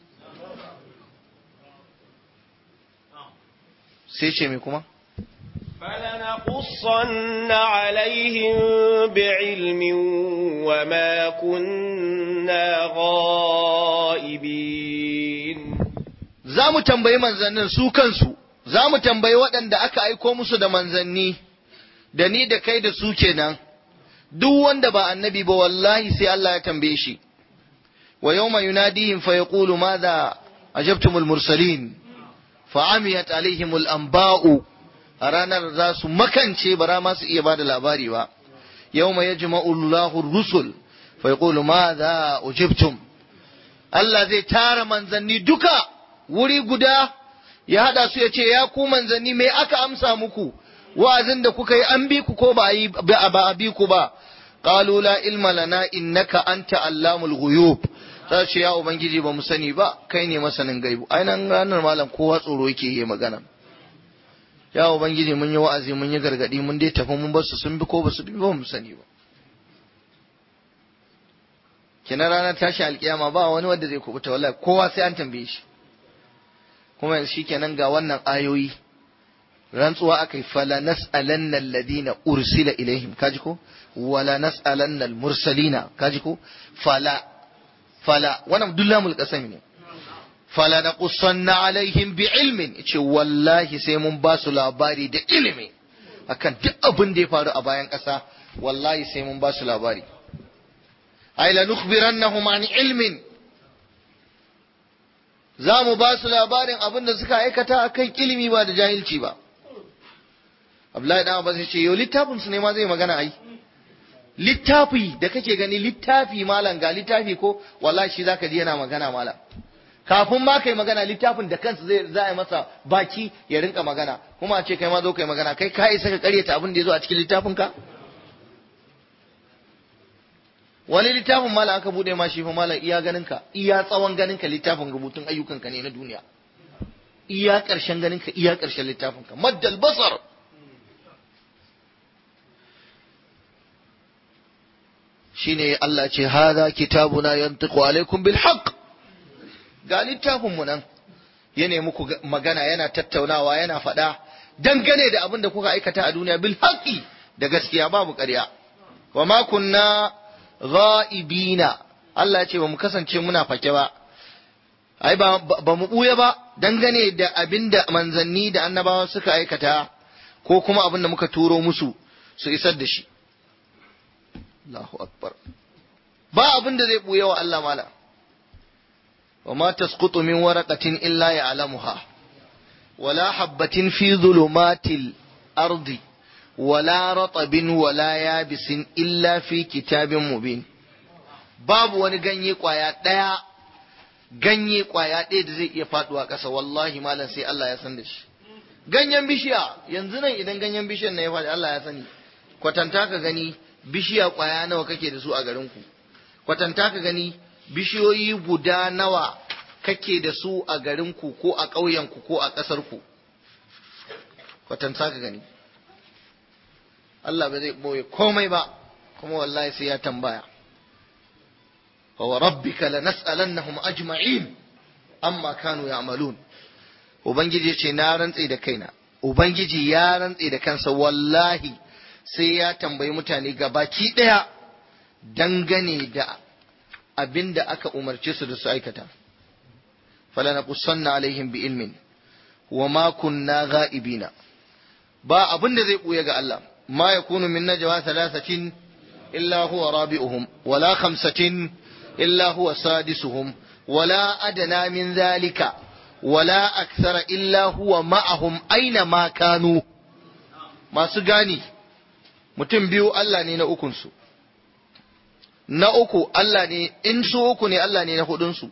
sai ce me kuma فلنقصن عليهم بعلم وما كنا غائبين za mu tambayi manzannin su kansu za mu tambayi waɗanda aka aiko musu da manzanni da ni da kai da su kenan duk wanda ba annabi ba wallahi sai Allah ya tambaye shi wa yawma yunadihim fa yaqulu madha ajabtumul mursalin fa amiyat alaihimul anba'u a ranar za su makance bara ma su iya bada labari ba yawma yajma'u Allahu rusul fa yaqulu madha ujibtum Allah zai tara manzanni duka wuri guda ya hada su ya ce ya ku manzanni me aka amsa muku wa'azin da kuka yi an bi ku ko ba a bi ku ba qalu la ilma lana innaka anta allamul ghuyub za ce ya ubangiji ba mu sani ba kai ne masanin gaibu ainihin ranar malam kowa tsoro yake yi magana ya ubangiji mun yi wa'azi mun yi gargadi mun dai tafi mun basu sun bi ko basu bi ba mu sani ba kina ranar tashi alkiyama ba wani wanda zai kubuta wallahi kowa sai an tambaye shi kuma shi kenan ga wannan ayoyi rantsuwa akai fala nas'alanna alladhina ursila ilaihim kaji ko wala nas'alanna almursalina kaji ko fala fala wannan dullamul qasam ne fala naqussanna alaihim bi ilmin ce wallahi sai mun ba su labari da ilimi akan duk abin da ya faru a bayan ƙasa wallahi sai mun ba su labari ay la nukhbirannahum an ilmin za mu ba su labarin abin da suka aikata akan ilimi ba da jahilci ba Abdullahi dan Abbas ya ce yau littafin su ne ma zai magana ai littafi da kake gani littafi malam ga littafi ko wallahi shi zaka ji yana magana malam kafin ma kai magana littafin da kansa zai za a yi masa baki ya rinka magana kuma a ce kai ma zo kai magana kai ka isa ka karyata abin da ya zo a cikin littafin ka wani littafin malam aka bude ma shi fa malam iya ganin ka iya tsawon ganin ka littafin rubutun ayyukan ka ne na duniya iya karshen ganin ka iya karshen littafin ka maddal basar shine Allah ce hada kitabuna yantiqu alaikum bil haqq ga littafin mu nan ya nemi muku magana yana tattaunawa yana faɗa dangane da abin da kuka aikata a duniya bil haqqi da gaskiya babu ƙarya wa ma kunna ghaibina Allah ya ce ba mu kasance muna fake ba ai ba ba mu buya ba dangane da abin da manzanni da annabawa suka aikata ko kuma abin da muka turo musu su isar da shi Allahu akbar ba abin da zai buya wa Allah mala wa ma tasqutu min waraqatin illa ya'lamuha wala habatin fi dhulumatil ardi wala ratabin wala yabisin illa fi kitabin mubin babu wani ganye kwaya daya ganye kwaya ɗaya da zai iya faduwa ƙasa wallahi malam sai Allah ya san da shi ganyen bishiya yanzu nan idan ganyen bishiyar na ya faɗi Allah ya sani kwatanta ka gani bishiya kwaya nawa kake da su a garinku kwatanta ka gani bishiyoyi guda nawa kake da su a garinku ko a ƙauyenku ko a ƙasarku kwatanta ka gani Allah ba zai ɓoye komai ba kuma wallahi sai ya tambaya wa rabbika lanas'alannahum ajma'in amma kanu ya'malun ubangiji ce na rantse da kaina ubangiji ya rantse da kansa wallahi sai ya tambayi mutane gabaki ɗaya dangane da abin da aka umarce su da su aikata falanaqussanna alaihim bi ilmin wa ma kunna ghaibina ba abin da zai buya ga Allah ma yakunu min najwa thalathatin illa huwa rabi'uhum wala khamsatin illa huwa sadisuhum wala adna min dhalika wala akthara illa huwa ma'ahum aina ma kanu masu gani mutum biyu Allah ne na ukunsu na uku Allah ne in su uku ne Allah ne na hudunsu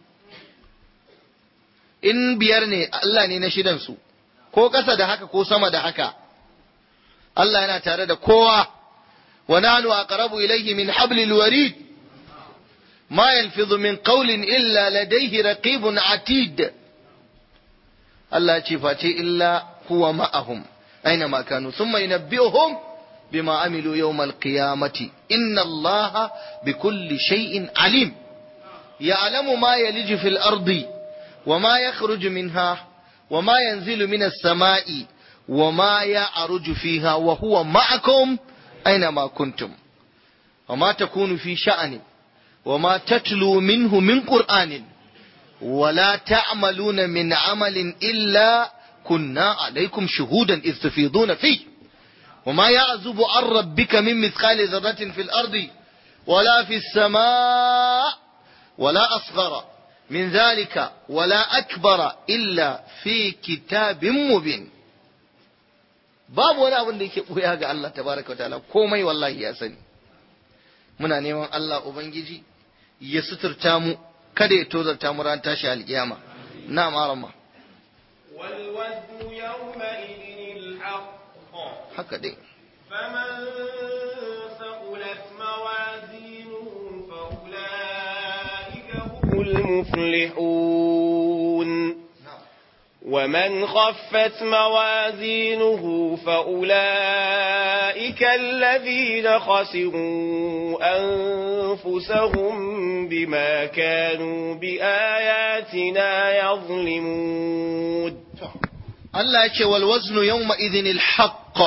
in biyar ne Allah ne na shidansu ko ƙasa da haka ko sama da haka Allah yana tare da kowa wa nanu aqrabu ilayhi min hablil warid ma yalfidhu min qawlin illa ladayhi raqibun atid Allah ce face illa huwa ma'ahum aina ma kanu thumma yunabbi'uhum بما عملوا يوم القيامة إن الله بكل شيء عليم يعلم ما يلج في الأرض وما يخرج منها وما ينزل من السماء وما يعرج فيها وهو معكم أينما كنتم وما تكون في شأن وما تتلو منه من قرآن ولا تعملون من عمل إلا كنا عليكم شهودا إذ تفيضون فيه وما يعزب عن ربك من مثقال ذرة في الأرض ولا في السماء ولا أصغر من ذلك ولا أكبر إلا في كتاب مبين babu wani abin da yake ɓoya ga Allah tabaraka wa ta'ala komai wallahi ya sani muna neman Allah ubangiji ya suturta mu kada ya tozarta mu ran tashi alkiyama na marama wal waznu yawma idin al haka dai فمن ثقلت موازينه فأولئك هم المفلحون ومن خفت موازينه فأولئك الذين خسروا أنفسهم بما كانوا بآياتنا يظلمون Allah ya ce wal waznu yawma idhin al haqq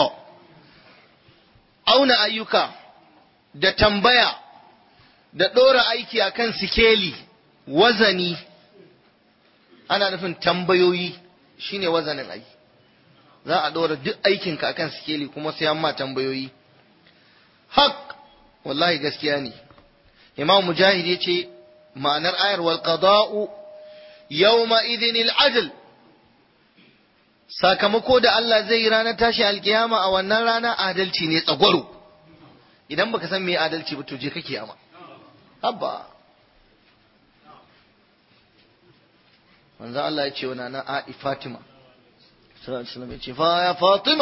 auna ayyuka da tambaya da ɗora aiki akan sikeli wazani ana nufin tambayoyi shine wazanin ai za a ɗora duk aikinka akan sikeli kuma sai an ma tambayoyi haq wallahi gaskiya ne imam mujahid ya ce ma'anar ayar wal qada'u yawma idhin al adl sakamako da Allah zai yi ranar tashi alkiyama a wannan rana adalci ne tsagwaro idan baka san me adalci ba to je kake ama habba manzo Allah ya ce wa nana A'i Fatima sallallahu alaihi wasallam ya ce fa ya Fatima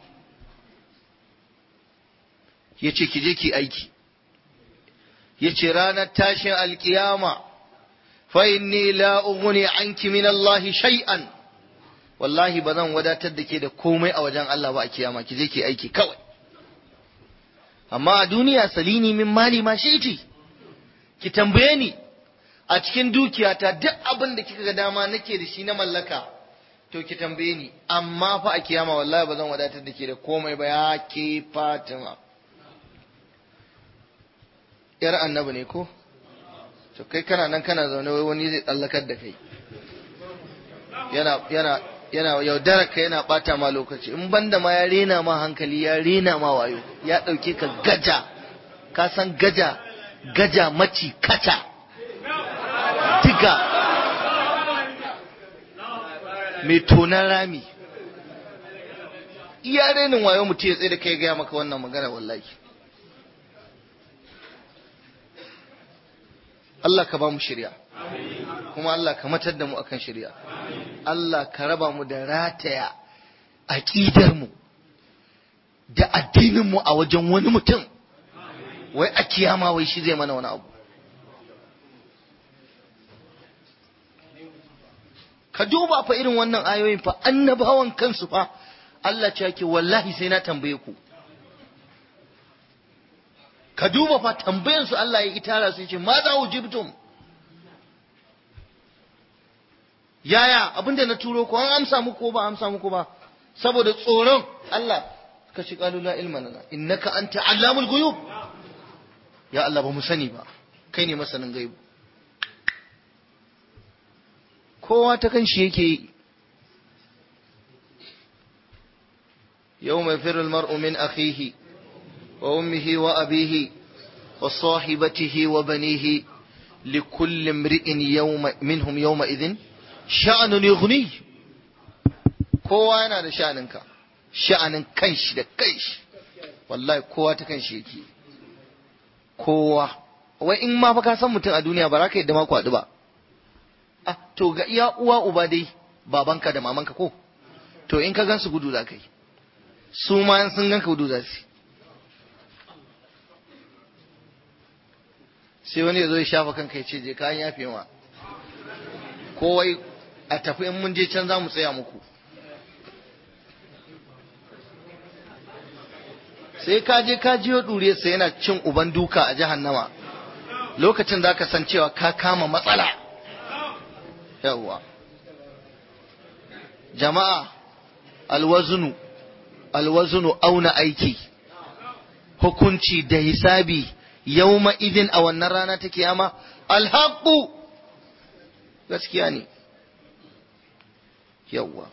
yace ki je ki aiki yace ranar tashin alkiyama fa inni la ughni anki min Allah shay'an wallahi ba zan wadatar da ke da komai a wajen Allah ba a kiyama ki je ki aiki kawai amma a duniya salini min mali ma shi'ti ki tambaye ni a cikin dukiyata duk abin da kika ga dama nake da shi na mallaka to ki tambaye ni amma fa a kiyama wallahi ba zan wadatar da ke da komai ba ya ke Fatima yar annabi ne ko to kai kana nan kana zaune wai wani zai tsallakar da kai yana yana yana yaudarar ka yana bata ma lokaci in banda ma ya rena ma hankali ya rena ma wayo ya dauke ka gaja ka san gaja gaja maci kaca diga mai tonan rami iya renin wayo mutum ya tsaye da kai gaya maka wannan magana wallahi Allah ka ba mu shirya kuma Allah ka matar da mu akan shirya Allah ka raba mu da rataya aƙidar mu da addinin mu a wajen wani mutum wai a kiyama wai shi zai mana wani abu ka duba fa irin wannan ayoyin fa annabawan kansu fa Allah ce yake wallahi sai na tambaye ku ka duba fa tambayan su Allah ya itara su ce ma za ujibtum yaya abinda na turo ko an amsa muku ko ba amsa muku ba saboda tsoron Allah ka ci qalu la ilma lana innaka anta allamul ghuyub ya Allah ba mu sani ba kai ne masanin gaibu kowa ta kan shi yake yi yau mai firin mar'u min akhihi wa ummihi wa abihi wa sahibatihi wa banihi li kulli imri'in yawma minhum yawma idhin sha'anun yughni kowa yana da sha'aninka sha'anin kanshi da kanshi wallahi kowa ta kanshi yake kowa wai in ma fa ka san mutum a duniya ba za ka yadda ma kwaɗu ba ah to ga iya uwa uba dai babanka da mamanka ko to in ka gan su gudu za ka yi su ma sun gan ka gudu za su sai wani ya zo ya shafa kanka ya ce je kayan yafe ma kowai a tafi in mun je can za mu tsaya muku sai ka je ka jiyo ɗure sai yana cin uban duka a jahannama lokacin za ka san cewa ka kama matsala yawwa jama'a alwazunu alwazunu auna aiki hukunci da hisabi yawma idin a wannan rana ta kiyama alhaqu gaskiya ne yawwa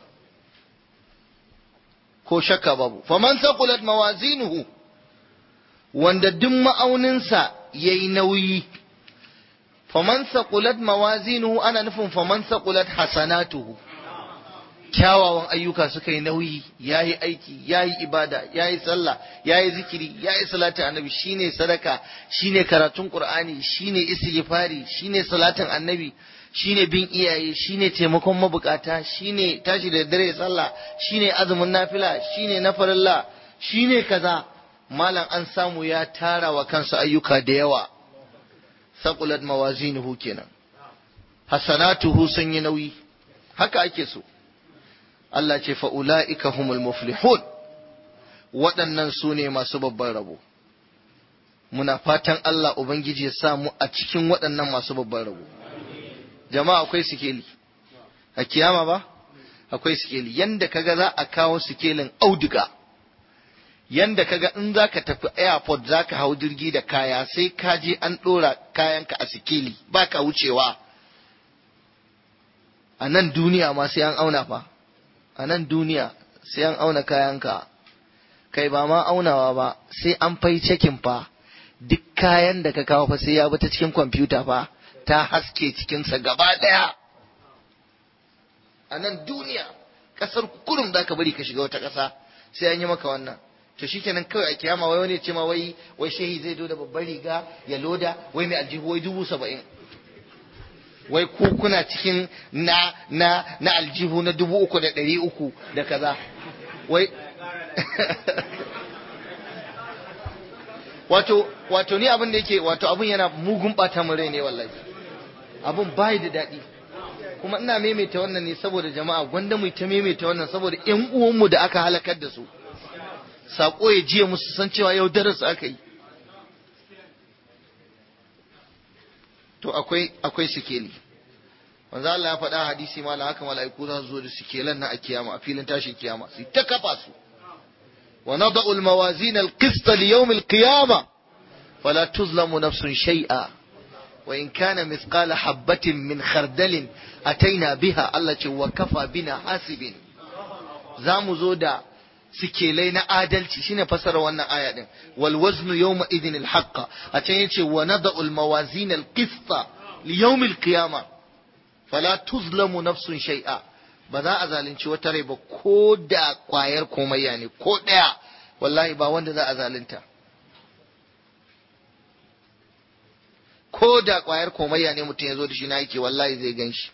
ko shakka babu faman saqulat mawazinuhu wanda duk ma'auninsa yayi nauyi faman saqulat mawazinuhu ana nufin faman saqulat hasanatuhu kyawawan ayyuka suka yi nauyi yayi aiki yayi ibada yayi sallah yayi zikiri yayi salatin annabi shine sadaka shine karatun qur'ani shine istighfari shine salatin annabi shine bin iyaye shine taimakon mabukata shine tashi da dare sallah shine azumin nafila shine na farilla shine kaza malam an samu ya tara wa kansa ayyuka da yawa saqulat mawazinuhu kenan hasanatuhu sun yi nauyi haka ake so Allah ce fa ulaika humul muflihun waɗannan su ne masu babban rabo muna fatan Allah ubangiji ya samu a cikin waɗannan masu babban rabo jama'a akwai sikeli a kiyama ba akwai sikeli yanda kaga za a kawo sikelin auduga yanda kaga in za ka tafi airport za ka hau jirgi da kaya sai ka je an ɗora kayanka a sikeli ba ka wucewa a nan duniya ma sai an auna fa a nan duniya sai an auna kayanka kai ba ma aunawa ba sai an fai cekin fa duk kayan da ka kawo fa sai ya bi ta cikin kwamfuta fa ta haske cikinsa gaba ɗaya a nan duniya ƙasar kurum za ka bari ka shiga wata ƙasa sai an yi maka wannan to shikenan kawai a kiyama wai wani ce ma wai wai shehi zai zo da babbar riga ya loda wai mai aljihu wai dubu saba'in wai ku kuna cikin na na na aljihu na dubu uku da ɗari uku da kaza wai wato wato ni abin da yake wato abin yana mugun bata mun rai ne wallahi abin bai da daɗi kuma ina maimaita wannan ne saboda jama'a gwanda mu ta maimaita wannan saboda ƴan uwanmu da aka halakar da su sako ya jiya musu san cewa yau darasu aka yi to akwai akwai sikeli manzo Allah ya faɗa hadisi mala haka mala'iku za su zo da sikelan na a kiyama a filin tashin kiyama su ta kafa su wa nada'u al-mawazin al-qist li yawm al-qiyama fala tuzlamu nafsun shay'a wa in kana mithqala habatin min khardalin ataina biha Allah ce wa kafa bina hasibin za mu zo da sikelai na adalci shine fasara wannan aya din wal waznu yawma idhin al haqq a can yace wa nada'u al mawazin al qista li yawm al qiyama fala tuzlamu nafsun shay'a ba za a zalunci wata rai ba ko da kwayar komayya ne ko daya wallahi ba wanda za a zalunta ko da kwayar komayya ne mutum ya zo da shi na yake wallahi zai gan shi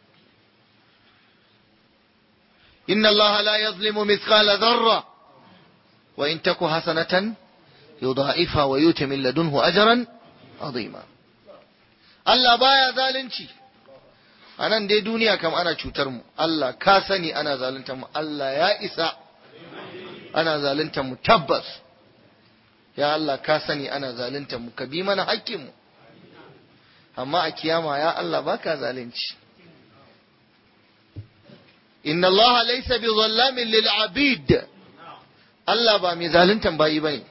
إن الله لا يظلم مثقال ذرة وإن تك حسنة يضاعفها ويؤتي من لدنه أجرا عظيما Allah baya zalunci a nan dai duniya kam ana cutar mu Allah ka sani ana zaluntar mu Allah ya isa ana zaluntar mu tabbas ya Allah ka sani ana zaluntar mu ka bi mana hakkin mu amma a kiyama ya Allah baka zalunci inna Allah laysa bi zallamin lil abid Allah ba mai zaluntan bayi bane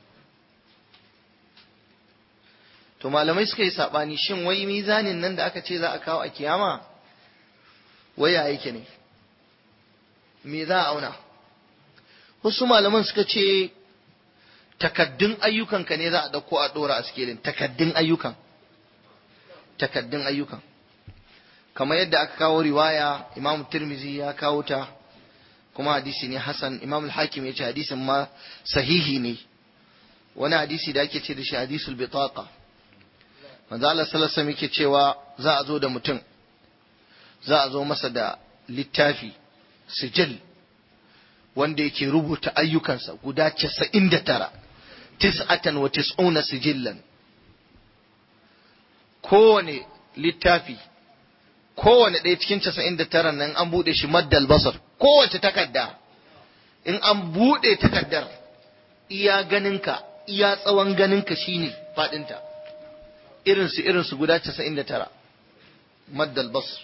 to malamai suka yi sabani shin wai mizanin nan da aka ce za a kawo a kiyama wai ya yake ne me za a auna wasu malaman suka ce takaddun ayyukanka ne za a dauko a dora a sikelin takaddun ayyukan takaddun ayyukan kamar yadda aka kawo riwaya imam tirmizi ya kawo ta kuma hadisi ne hasan imam al-hakim ya ce hadisin ma sahihi ne wani hadisi da ake ce da shi hadisul bitaqa manzo Allah sallallahu alaihi yake cewa za a zo da mutum za a zo masa da littafi sijil wanda yake rubuta ayyukansa guda 99 tis'atan wa tis'una sijillan kowane littafi kowane ɗaya cikin casa'in da tara nan an buɗe shi maddal basar kowace takarda in an buɗe takardar iya ganinka iya tsawon ganinka shine faɗinta irinsu irinsu guda casa'in da tara maddal basar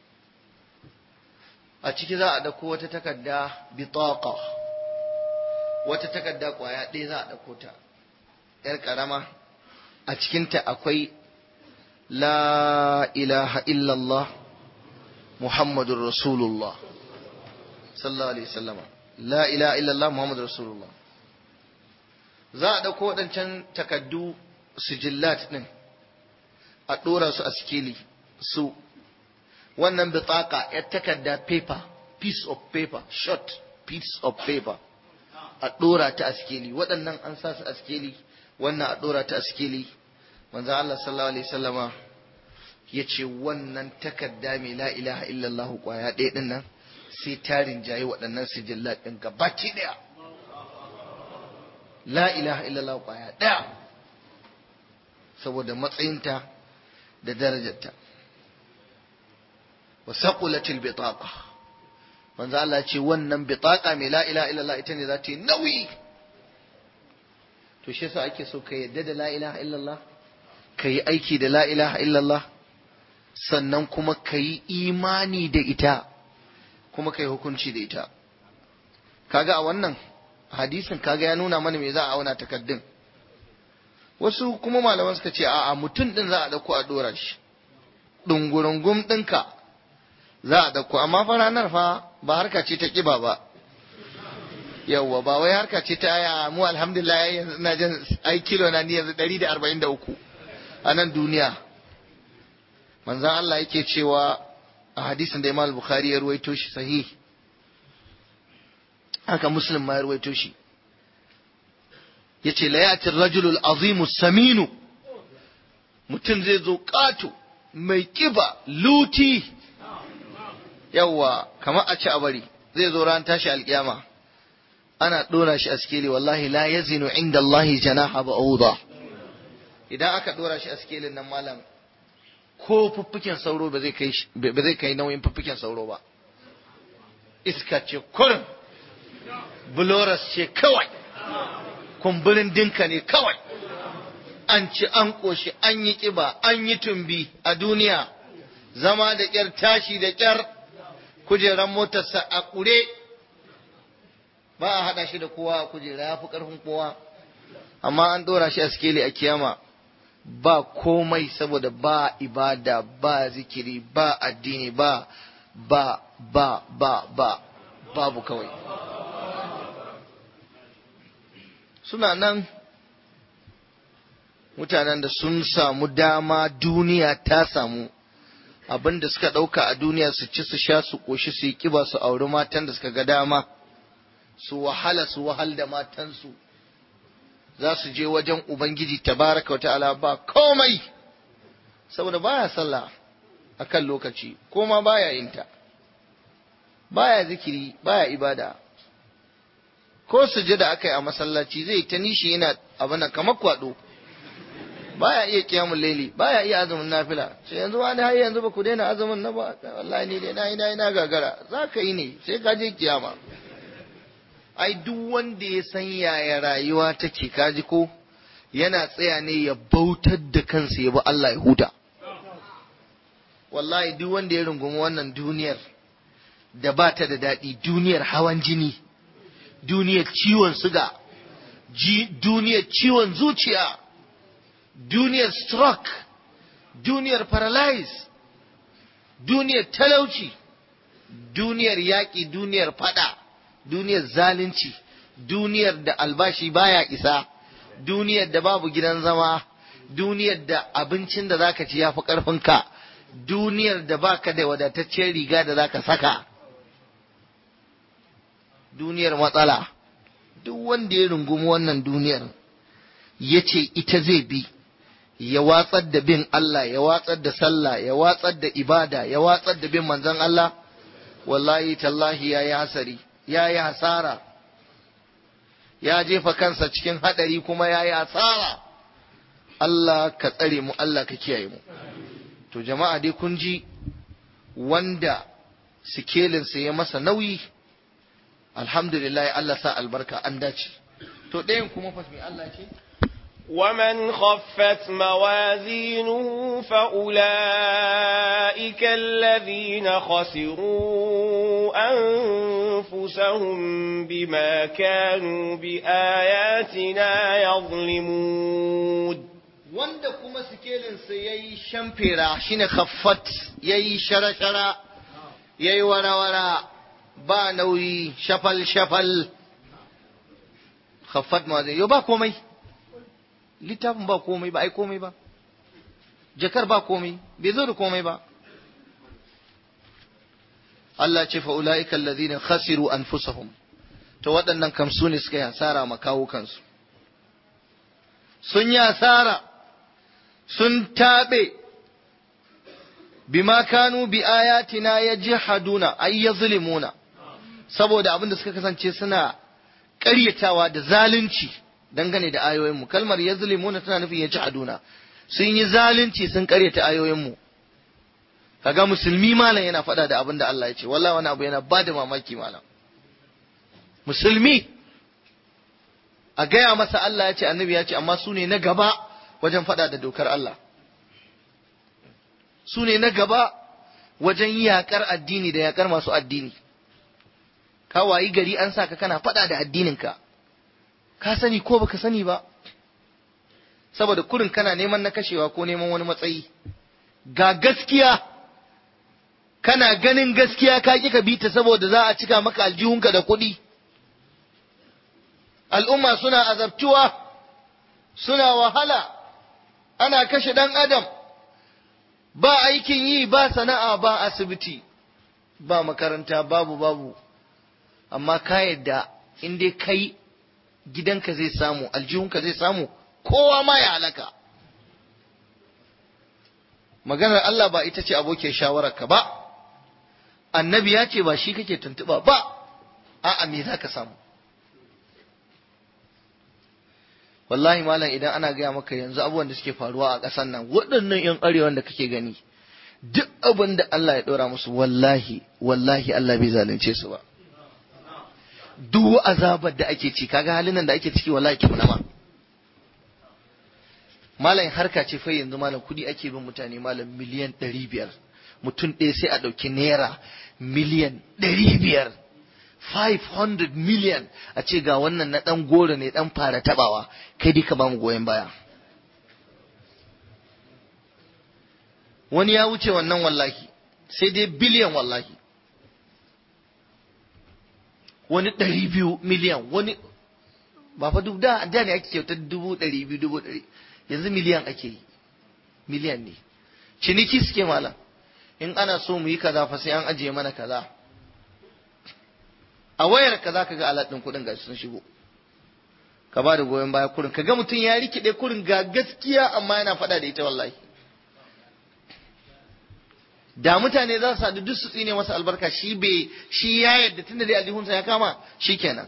a ciki za a ɗauko wata takarda bitaqa wata takarda ƙwaya ɗaya za a ɗauko ta ‘yar ƙarama a cikinta akwai la ilaha illallah Muhammadun Rasulullah sallallahu alaihi wasallam la ilaha illallah Muhammadun Rasulullah za a ɗauko waɗancan takaddu sijillat ɗin a ɗora su a sikeli su wannan bitaka ya takarda paper piece of paper short piece of paper a ɗora ta a sikeli waɗannan an sa su a sikeli wannan a ɗora ta a sikeli manzo Allah sallallahu alaihi wasallama ya ce wannan takarda mai la ilaha illallah kwaya ɗaya ɗin nan sai tarin jayi waɗannan sijillat ɗin gabaki ɗaya la ilaha illallah kwaya ɗaya saboda matsayinta da darajarta wa saqulatil bitaqa manzo Allah ce wannan bitaqa mai la ilaha illallah ita ne za ta yi nauyi to shi yasa ake so ka yadda da la ilaha illallah ka yi aiki da la ilaha illallah sannan kuma ka yi imani da ita kuma ka yi hukunci da ita kaga a wannan hadisin kaga ya nuna mana me za a auna takaddun wasu kuma malaman suka ce a'a mutum din za a dauko a dora shi dungurungum ɗinka za a dauko amma fa ranar fa ba harka ce ta kiba ba yawwa ba wai harka ce ta aya mu alhamdulillah yanzu ina jin ai kilo na ni yanzu 143 a nan duniya manzon Allah yake cewa a hadisin da Imam Bukhari ya ruwaito shi sahih haka Muslim ma ya ruwaito shi yace la ya'ti ar-rajulu al-azimu saminu mutum zai zo ƙato mai kiba luti yawwa kamar a ci a bari zai zo ran tashi alkiyama ana ɗora shi a sikeli wallahi la yazinu inda Allah janaha ba'uda idan aka ɗora shi a sikelin nan malam ko fuffuken sauro ba zai kai ba zai kai nauyin fuffuken sauro ba iska ce kurin buloras ce kawai kumburin dinka ne kawai an ci an ƙoshi an yi ƙiba an yi tumbi a duniya zama da ƙyar tashi da ƙyar kujeran motarsa a ƙure ba a haɗa shi da kowa a kujera ya fi ƙarfin kowa amma an ɗora shi a sikeli a kiyama ba komai saboda ba ibada ba zikiri ba addini ba ba ba ba ba babu kawai suna nan mutanen da sun samu dama duniya ta samu abin da suka ɗauka a duniya su ci su sha su ƙoshi su yi ƙiba su auri matan da suka ga dama su wahala su wahal da matansu za su je wajen ubangiji tabaraka wa ta'ala ba komai saboda baya sallah akan lokaci ko ma baya yinta baya zikiri baya ibada ko sujada aka yi a masallaci zai ta nishi yana abin kamar kwado baya iya kiyamun laili baya iya azumin nafila sai yanzu wani har yanzu ba ku daina azumin na ba wallahi ni dai na yi na yi na gagara za ka yi ne sai ka je kiyama ai duk wanda ya san yaya rayuwa take kaji ko yana tsaya ne ya bautar da kansa ya bi Allah ya huta wallahi duk wanda ya rungumi wannan duniyar da ba ta da daɗi duniyar hawan jini duniyar ciwon suga duniyar ciwon zuciya duniyar stroke duniyar paralyze duniyar talauci duniyar yaƙi duniyar fada duniyar zalunci duniyar da albashi baya isa duniyar da babu gidan zama duniyar da abincin da zaka ci yafi ƙarfinka duniyar da baka da wadataccen riga da zaka saka duniyar matsala duk wanda ya rungumi wannan duniyar ya ce ita zai bi ya watsar da bin Allah ya watsar da sallah ya watsar da ibada ya watsar da bin manzon Allah wallahi tallahi ya yi hasari ya yi hasara ya jefa kansa cikin hadari kuma ya yi hasara Allah ka tsare mu Allah ka kiyaye mu to jama'a dai kun ji wanda sikelinsa ya masa nauyi alhamdulillah Allah sa albarka an dace to ɗayan kuma fa mai Allah ce ومن خفت موازينه فأولئك الذين خسروا أنفسهم بما كانوا بآياتنا يظلمون wanda kuma sikelinsa ya yi shamfera shine khaffat ya yi shara-shara ya yi wara-wara ba nauyi shafal-shafal khaffat ma zai yau ba komai littafin ba komai ba ai komai ba jakar ba komai bai zo da komai ba Allah ce fa'ula'ika alladhina khasiru anfusahum to waɗannan kam su ne suka yi hasara ma kawo kansu sun yi hasara sun taɓe bima kanu bi ayatina yajhaduna ay yazlimuna saboda abin da suka kasance suna ƙaryatawa da zalunci dangane da ayoyinmu kalmar yazlimuna tana nufin yajhaduna sun yi zalunci sun ƙaryata ayoyinmu kaga musulmi malam yana faɗa da abin da Allah ya ce wallahi wani abu yana ba da mamaki malam musulmi a gaya masa Allah ya ce annabi ya ce amma su ne na gaba wajen faɗa da dokar Allah su ne na gaba wajen yaƙar addini da yaƙar masu addini ka wayi gari an sa ka kana faɗa da addininka ka sani ko baka sani ba saboda kurin kana neman na kashewa ko neman wani matsayi ga gaskiya kana ganin gaskiya ka ƙi ka bi ta saboda za a cika maka aljihunka da kuɗi al'umma suna azabtuwa suna wahala ana kashe ɗan adam ba aikin yi ba sana'a ba asibiti ba makaranta babu babu amma ka yadda in dai kai gidanka zai samu aljihunka zai samu kowa ma ya halaka maganar Allah ba ita ce abokin shawararka ba annabi ya ce ba shi kake tuntuba ba a'a me za ka samu wallahi malam idan ana gaya maka yanzu abubuwan da suke faruwa a ƙasar nan waɗannan 'yan arewan da kake gani duk abin da Allah ya ɗora musu wallahi wallahi Allah bai zalunce su ba duk azabar da ake ci kaga halin nan da ake ciki wallahi ki ma malam harka ce fa yanzu malam kudi ake bin mutane malam miliyan ɗari biyar mutum ɗaya sai a ɗauki naira miliyan ɗari biyar 500 million a ce ga wannan na ɗan goro ne ɗan fara taɓawa kai dai ka ba mu goyon baya wani ya wuce wannan wallahi sai dai biliyan wallahi wani ɗari biyu miliyan wani ba fa duk da da ne ake kyautar dubu ɗari biyu dubu ɗari yanzu miliyan ake yi miliyan ne ciniki suke malam in ana so mu yi kaza fa sai an ajiye mana kaza a wayar ka zaka ga alat ɗin kuɗin gashi sun shigo ka ba da goyon baya kurin ka ga mutum ya rikide kurin ga gaskiya amma yana faɗa da ita wallahi da mutane za su sadu duk su tsine masa albarka shi bai shi ya yadda tunda dai aljihunsa ya kama shikenan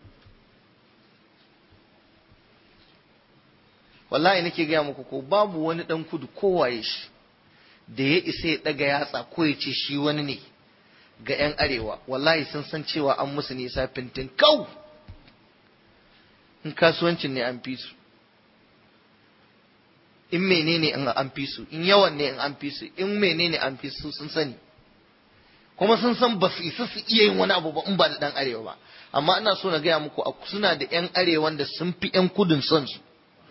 wallahi nake gaya muku ko babu wani dan kudu kowaye shi da ya isa ya daga yatsa ko ya ce shi wani ne ga 'yan arewa wallahi sun san cewa an musu nisa fintin kau in kasuwancin ne an fi su in menene in an fi su in yawan ne in an fi su in menene an fi su sun sani kuma sun san ba su isa su iya yin wani abu ba in ba da dan arewa ba amma ina so na gaya muku suna da 'yan arewan da sun fi 'yan kudin son su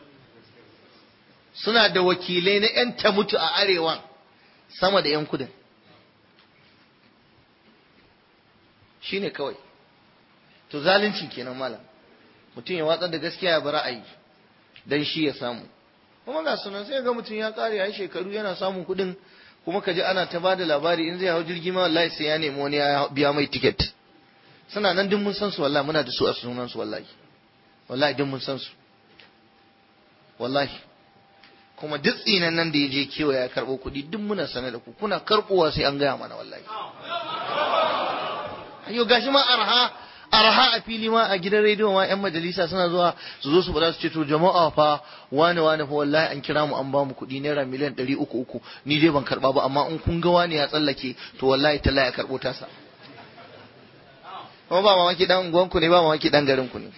suna da wakilai na 'yan ta mutu a arewan sama da 'yan kudin shi ne kawai to zalunci kenan malam mutum ya watsar da gaskiya ya bi ra'ayi dan shi ya samu kuma ga sunan sai ga mutum ya kare ya shekaru yana samun kuɗin kuma ka ji ana ta bada labari in zai hau jirgi ma wallahi sai ya nemi wani ya biya mai tiket suna nan duk mun san su wallahi muna da su a sunan su wallahi wallahi duk mun san su wallahi kuma duk tsinan nan da ya je kewa ya karɓo kuɗi duk muna sane da ku kuna karɓowa sai an gaya mana wallahi ayo gashi ma arha arha a fili ma a gidan rediyo ma yan majalisa suna zuwa su zo su bada su ce to jama'a fa wani wani fa wallahi an kira mu an ba mu kuɗi naira miliyan ɗari uku uku ni dai ban karɓa ba amma in kun ga wani ya tsallake to wallahi talla ya karɓo tasa kuma ba mamaki dan unguwanku ne ba mamaki dan garin ku ne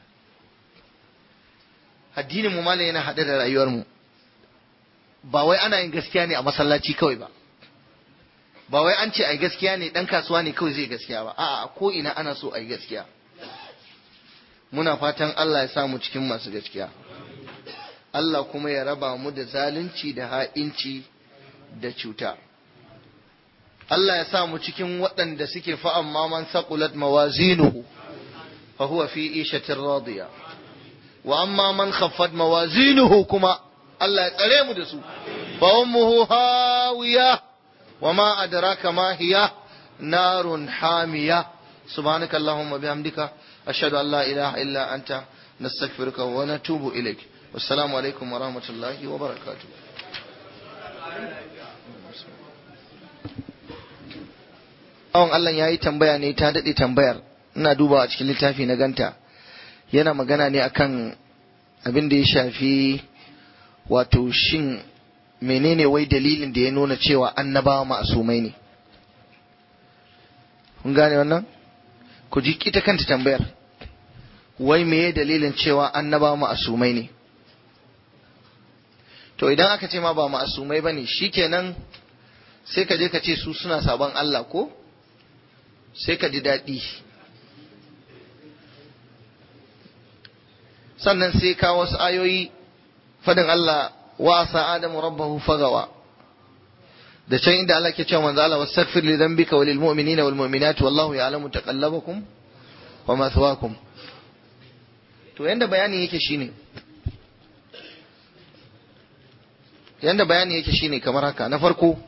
addinin mu malam yana haɗe da rayuwar mu ba wai ana yin gaskiya ne a masallaci kawai ba ba wai an ce ai gaskiya ne dan kasuwa ne kawai zai gaskiya ba a'a ko ina ana so ai gaskiya muna fatan Allah ya sa mu cikin masu gaskiya Allah kuma ya raba mu da zalunci da ha'inci da cuta Allah ya sa mu cikin waɗanda suke fa'an man saqulat mawazinuhu fa huwa fi ishatin radiya wa amma man khaffat mawazinuhu kuma Allah ya tsare mu da su fa ummuhu hawiya wa ma adraka ma hiya narun hamiya subhanaka allahumma bihamdika ashhadu an la ilaha illa anta nastaghfiruka wa natubu ilaik wassalamu alaikum wa rahmatullahi wa barakatuh Awon Allah ya yi tambaya ne ta daɗe tambayar ina dubawa a cikin littafi na ganta yana magana ne akan abin da ya shafi wato shin menene wai dalilin da ya nuna cewa annabawa ma'asumai ne kun gane wannan ku ji ita kanta tambayar wai meye dalilin cewa annabawa ma'asumai ne to idan aka ce ma ba ma'asumai bane shikenan sai ka je ka ce su suna sabon Allah ko sai ka ji daɗi sannan sai ka wasu ayoyi fadin Allah wa asa adamu rabbahu fagawa da can inda Allah ke cewa manzo Allah wastaghfir li dhanbika walil mu'minina wal mu'minat wallahu ya'lamu taqallabakum wa mathwaakum to yanda bayani yake shine yanda bayani yake shine kamar haka na farko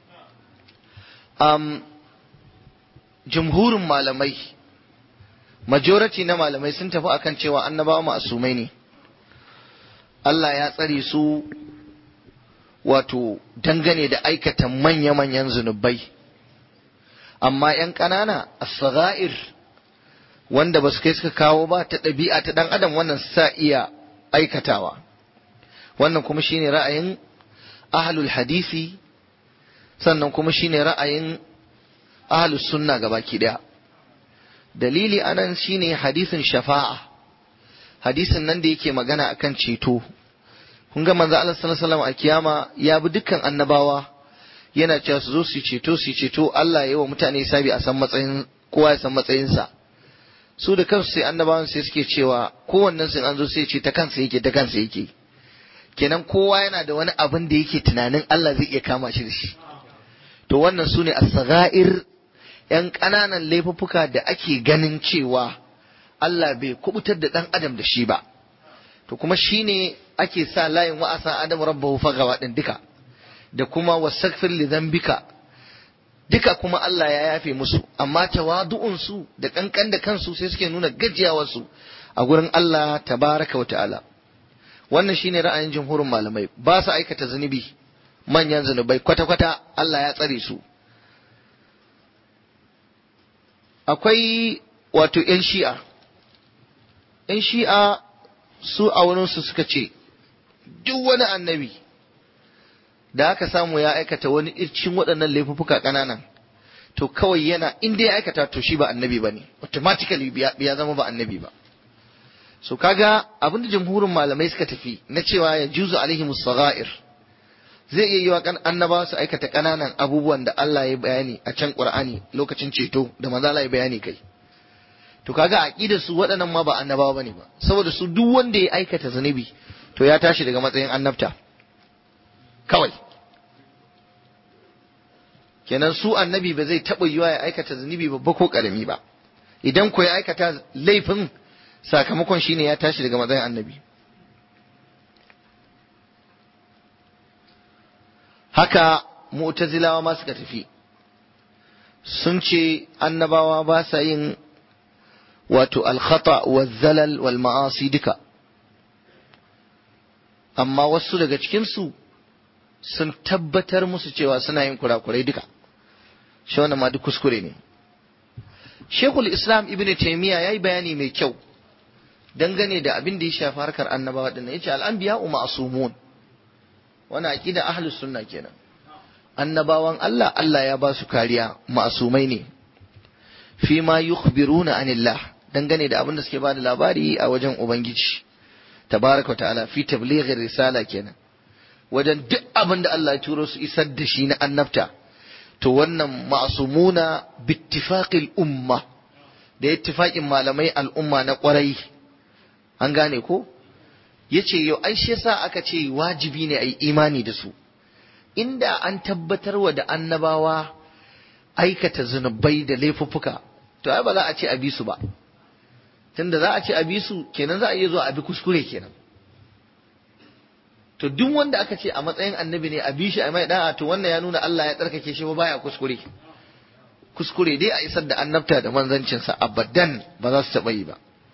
um, jumhurin malamai majority na malamai sun tafi akan cewa annabawa ma'asumai ne Allah ya tsare su wato dangane da aikata manya-manyan zunubai amma ‘yan ƙanana as-sagha'ir wanda ba su kai suka kawo ba ta ɗabi'a ta ɗan adam wannan sa iya aikatawa wannan kuma shine ra'ayin ahlul hadisi sannan kuma shine ra'ayin ahlus sunna gabaki ɗaya dalili anan shine hadisin shafa'a hadisin nan da yake magana akan ceto kun ga manzo Allah sallallahu alaihi wasallam a kiyama ya bi dukkan annabawa yana cewa su zo su ceto su ceto Allah ya yi wa mutane sabi a san matsayin kowa ya san matsayinsa su da kansu sai annabawan sai suke cewa kowannen sun an zo sai ce ta kansa yake ta kansa yake kenan kowa yana da wani abin da yake tunanin Allah zai iya kama shi da shi to wannan su ne as-sagha'ir yan ƙananan laifuffuka da ake ganin cewa Allah bai kubutar da ɗan adam da shi ba to kuma shine ake sa layin wa'asa adam rabbahu fagawa din duka da kuma wasaghfir li dhanbika duka kuma Allah ya yafe musu amma tawadu'un su da kankan da kansu sai suke nuna gajiyawar su a gurin Allah tabaraka wa ta'ala wannan shine ra'ayin jumhurin malamai ba su aikata zunubi manyan zunubai kwata-kwata Allah ya tsare su akwai wato 'yan shi'a 'yan shi'a su a wurinsu suka ce duk wani annabi da aka samu ya aikata wani ircin waɗannan laifuffuka ƙananan to kawai yana inda ya aikata to shi ba annabi ba ne automatically ya zama ba annabi ba so kaga abinda jamhurin malamai suka tafi na cewa ya juzu alaihimus sagha'ir zai iya yi wa annabawa su aikata ƙananan abubuwan da Allah ya bayani a can Qur'ani lokacin ceto da manzo Allah ya bayani kai to kaga aqidar su waɗannan ma ba annabawa bane ba saboda su duk wanda ya aikata zunubi to ya tashi daga matsayin annabta kawai kenan su annabi ba zai taɓa yiwa ya aikata zunubi babba ko ƙarami ba idan ko ya aikata laifin sakamakon shine ya tashi daga matsayin annabi haka mu'tazilawa ma suka tafi sun ce annabawa ba sa yin wato alkhata wa zalal wal ma'asi duka amma wasu daga cikinsu sun tabbatar musu cewa suna yin kurakurai duka shi wannan ma duk kuskure ne shekul islam ibn taimiyya ya yi bayani mai kyau dangane da abin da ya shafi harkar annabawa dinnan ya ce al'anbiya ma'asumun wani aƙida ahlus sunna kenan annabawan Allah Allah ya ba su kariya ma'asumai ne fi ma yukhbiruna anillah dangane da abin da suke ba da labari a wajen ubangiji tabaraka ta'ala fi tablighi risala kenan wajen duk abin da Allah ya turo su isar da shi na annabta to wannan ma'asumuna bittifaqil umma da ittifaqin malamai al'umma na kwarai an gane ko yace yau ai shi yasa aka ce wajibi ne ai imani da su inda an tabbatar wa da annabawa aikata zunubai da laifuffuka to ai ba za a ce a bi su ba tunda za a ce a bi su kenan za a iya zuwa a bi kuskure kenan to duk wanda aka ce a matsayin annabi ne a bi shi a mai da'a to wannan ya nuna Allah ya tsarkake shi ba baya kuskure kuskure dai a isar da annabta da manzancinsa abadan ba za su taɓa yi ba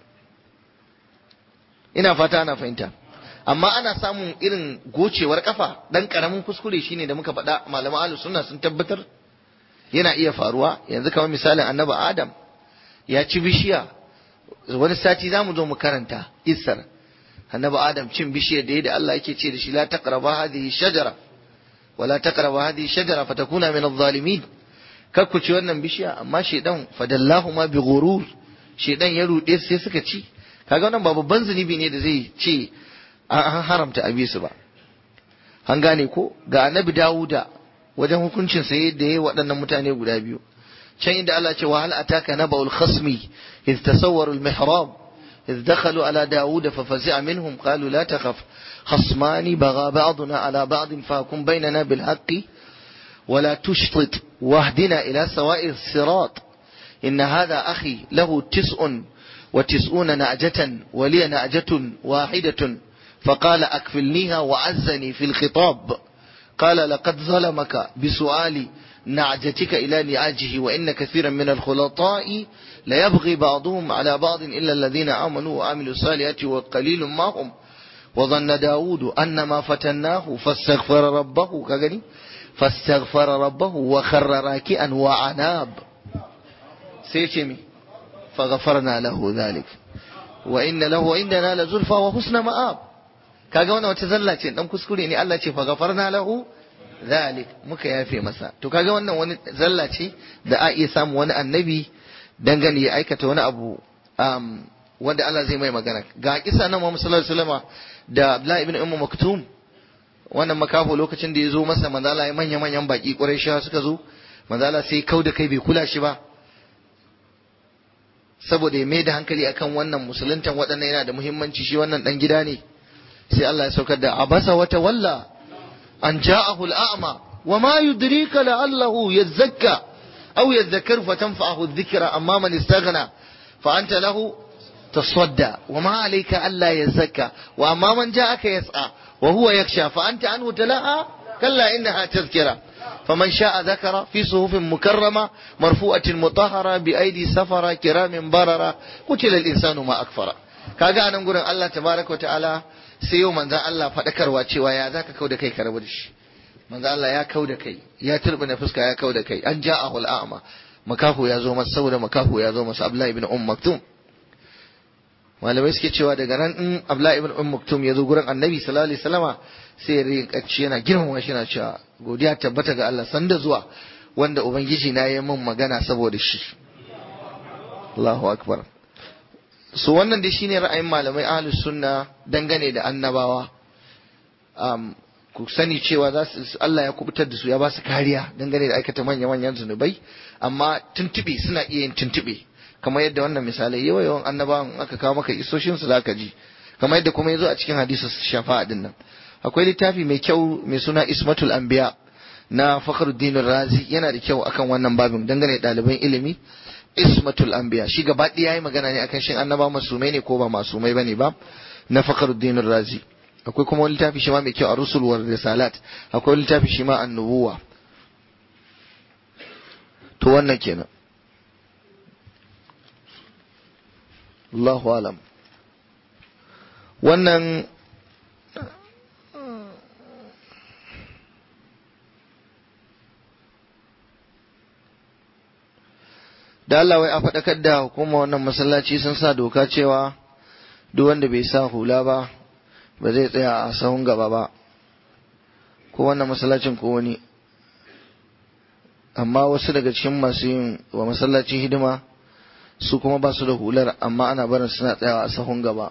ina fata ana fahimta amma ana samun irin gocewar kafa dan karamin kuskure shine da muka faɗa malaman ahlus sunna sun tabbatar yana iya faruwa yanzu kamar misalin annabi adam ya ci bishiya wani sati zamu zo mu karanta isar annabi adam cin bishiyar da da Allah yake ce da shi la taqraba hadhihi shajara wala taqraba hadhihi shajara fatakuna min adh-dhalimin kar ku ci wannan bishiya amma shedan fadallahu ma bi ghurur shedan ya rude sai suka ci kaga wannan ba babban zunubi ne da zai ce an haramta a su ba an gane ko ga annabi dawuda wajen hukuncin sa da yayi waɗannan mutane guda biyu can inda Allah ce wa hal ataka naba'ul khasmi iz tasawwaru al mihrab iz dakhalu ala dawuda fa fazi'a minhum qalu la takhaf khasmani bagha ba'duna ala ba'd fahkum bainana bil haqqi ولا تشطط واهدنا إلى سواء الصراط إن هذا أخي له تسع وتسعون نعجة ولي نعجة واحدة فقال أكفلنيها وعزني في الخطاب قال لقد ظلمك بسؤال نعجتك إلى نعاجه وإن كثيرا من الخلطاء ليبغي بعضهم على بعض إلا الذين آمنوا وعملوا الصالحات وقليل ما هم وظن داود أن ما فتناه فاستغفر ربه كغني فاستغفر ربه وخر راكئا وعناب سيتمي فغفرنا له ذلك وإن له عندنا لزلفى وحسن مآب kaga wannan wata zalla ce dan kuskure ne Allah ce fa gafarna lahu zalik muka yafe masa to kaga wannan wani zalla ce da a iya samu wani annabi dangane ya aikata wani abu um, wanda Allah zai mai magana ga kisa nan Muhammad sallallahu alaihi wasallam da Abdullah ibn Ummu Maktum wannan makafo lokacin da ya zo masa manzala ya manya manyan baki Qurayshawa suka zo manzala sai kau da kai bai kula shi ba saboda ya mai da hankali akan wannan musuluntan waɗannan yana da muhimmanci shi wannan dan gida ne sai Allah ya saukar da abasa wa tawalla an ja'ahu al'ama wa ma yudrika la'allahu yazakka aw yadhakkaru fatanfa'ahu adh-dhikra amma man istaghna fa anta lahu tasadda wa ma alayka alla yazakka wa amma man ja'aka yas'a wa huwa yakhsha fa anta anhu talaha kalla innaha tadhkira فمن شاء ذكر في صحف مكرمة مرفوعة مطهرة بأيدي سفرة كرام بررة قتل الإنسان ما أكفر kaga anan gurin Allah tabaraka wa ta'ala sai yau manzan Allah faɗakarwa cewa ya zaka kau da kai ka rabu da shi manzan Allah ya kau da kai ya turbina fuska ya kau da kai an ja a hul'ama makaho ya zo masa saboda makaho ya zo masa Abdullahi ibn Umm Maktum malamai suke cewa daga nan in Abdullahi ibn Umm Maktum ya zo gurin Annabi sallallahu alaihi wasallama sai ya rinka yana girmama shi yana cewa godiya tabbata ga Allah sanda zuwa wanda ubangiji na yi min magana saboda shi Allahu akbar so wannan dai shine ra'ayin malamai ahlus sunna dangane da annabawa um, ku sani cewa za su Allah ya kubutar da su ya ba su kariya dangane da aikata manya manyan zunubai amma tuntube suna iya yin tuntube kamar yadda wannan misalai yawa yawan annabawan aka kawo maka isoshin su zaka ji kamar yadda kuma yazo a cikin hadisi shafa'a din nan akwai littafi mai kyau mai suna Ismatul Anbiya na Fakhruddin Razi yana da kyau akan wannan babin dangane da ɗaliban ilimi ismatul anbiya shi gaba ɗaya yayi magana ne akan shin annaba masumai ne ko ba masumai bane ba na fakhruddin razi akwai kuma wani littafi shi ma mai kyau a rusul war risalat akwai littafi shi ma annubuwa to wannan kenan Allahu alam wannan da Allah wai a faɗakar da hukuma wannan masallaci sun sa doka cewa duk wanda bai sa hula ba ba zai tsaya a sahun gaba ba ko wannan masallacin ko wani amma wasu daga cikin masu yin wa masallacin hidima su kuma ba su da hular amma ana barin suna tsayawa a sahun gaba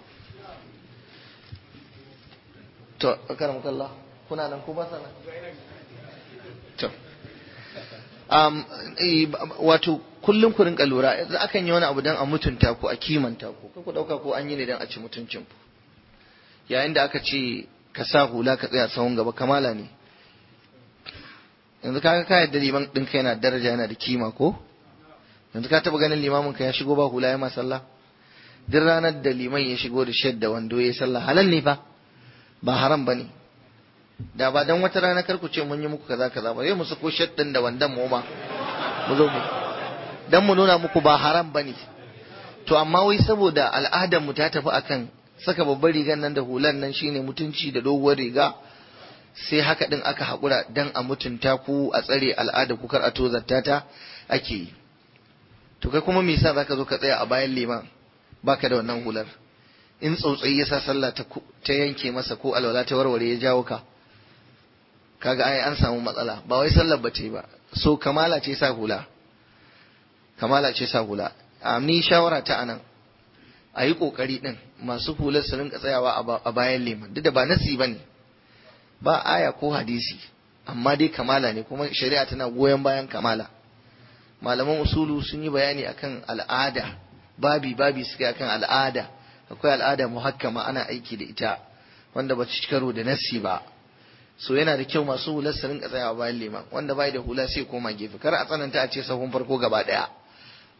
to akaram kallah kuna nan ko ba sa nan to um, wato kullum ku rinka lura yanzu akan yi wani abu don a mutunta ku a kimanta ku ku dauka ko an yi ne don a ci mutuncin ku yayin da aka ce ka sa hula ka tsaya tsawon gaba kamala ne yanzu kaga ka yadda liman ɗinka yana daraja yana da kima ko yanzu ka taba ganin limamin ka ya shigo ba hula ya ma sallah duk ranar da liman ya shigo da shadda wando ya sallah halal ne fa ba haram ba ne da ba dan wata rana kar ku ce mun yi muku kaza kaza ba zai mu sako shaddan da wandan mu ma mu zo mu dan mu nuna muku ba haram bane to amma wai saboda al'adar mu ta tafi akan saka babbar rigan nan da hulan nan shine mutunci da doguwar riga sai haka din aka haƙura dan a mutunta ku a tsare al'ada ku kar a tozarta ta ake yi to kai kuma me yasa zaka zo ka tsaya a bayan liman baka da wannan hular in tsautsayi yasa sallah ta ta yanke masa ko alwala ta warware ya jawo ka kaga ai an samu matsala ba wai sallar ba ce ba so kamala ce sa hula kamala ce sa hula a ni shawara ta anan a yi kokari din masu hular su rinka tsayawa a bayan liman duk da ba nasi ba ne ba aya ko hadisi amma dai kamala ne kuma shari'a tana goyon bayan kamala malaman usulu sun yi bayani akan al'ada babi babi suka akan al'ada akwai al'ada muhakkama ana aiki da ita wanda ba ci karo da nassi ba so yana da kyau masu hular su rinka tsayawa bayan liman wanda bai da hula sai koma gefe kar a tsananta a ce sahun farko gaba daya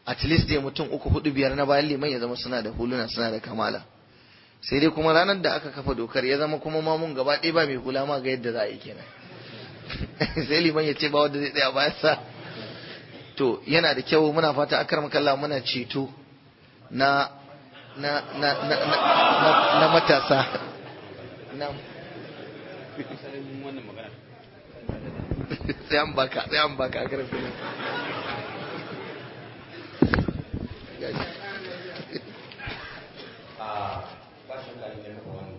at least dai mutum uku hudu biyar na bayan liman ya zama suna da huluna suna da kamala sai dai kuma ranar da aka kafa dokar ya zama kuma mamun gaba ɗaya ba mai hula ma ga yadda za a yi kenan sai liman ya ce ba wanda zai tsaya bayan sa to yana da kyau muna fata akar makalla muna ceto na na na na na, na matasa na sai an baka sai an baka akar filin a ba shi da ya kafa wani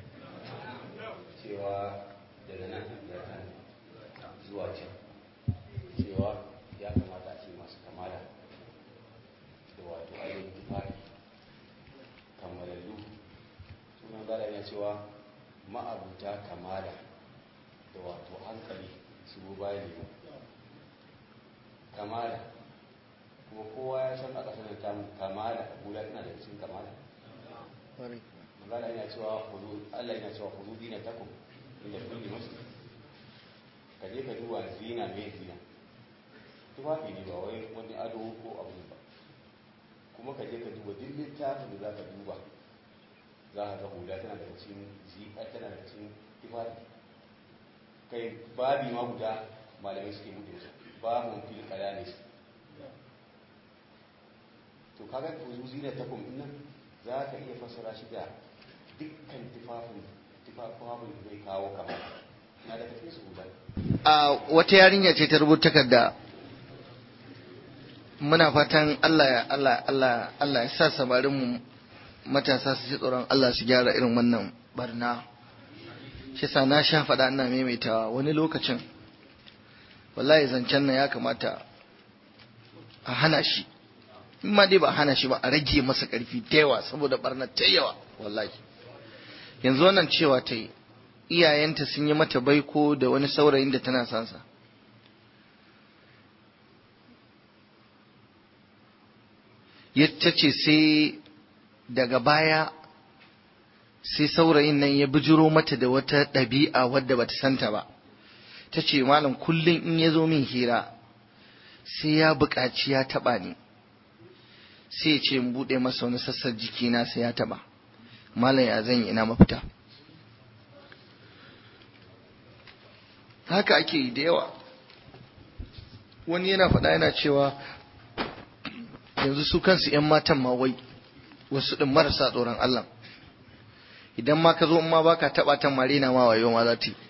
cewa daga nan ya kan zuwa can cewa ya kamata a ce masu kamala da wato ainihin tufafi kammalallu suna gada ya cewa ma'abuta kamala da wato hankali su bayan liman kamala kuma kowa ya san a ƙasar da tamu kamala hula tana da cikin kamala magana yana cewa kudu Allah yana cewa kudu dina takum inda kulli muslim ka je ka duba zina mai zina tufafi ne ba wai wani ado ko abu ba kuma ka je ka duba duk littafin da za ka duba za ka ga hula tana daga cikin zika tana daga cikin tufafi kai babi ma guda malamai suke buɗe su babun fil qalanis to kaga kuzu zina takum nan za ka iya fassara shi da dukkan tufafin tufafin da zai kawo kamar na da tafi su guda a wata yarinya ce ta rubuta takarda muna fatan Allah ya Allah Allah Allah ya sa samarin mu matasa su ji tsoron Allah su gyara irin wannan barna shi sa na sha faɗa ina maimaitawa wani lokacin wallahi zancen nan ya kamata a hana shi in ma dai ba a hana shi ba a rage masa ƙarfi da yawa saboda barna ta yawa wallahi yanzu wannan cewa ta yi iyayenta sun yi mata baiko da wani saurayin da tana sansa ta ce sai daga baya sai saurayin nan ya bijiro mata da wata ɗabi'a wadda bata santa ba ta ce malam kullum in ya zo min hira sai ya buƙaci ya taɓa ni sai ya ce in buɗe masa wani sassan jikina sai ya taɓa malam ya zan yi ina mafita haka ake yi da yawa wani yana faɗa yana cewa yanzu su kansu 'yan matan ma wai wasu ɗin marasa tsoron Allah idan ma ka zo in ma baka taɓa ta marina ma wayo ma za ta yi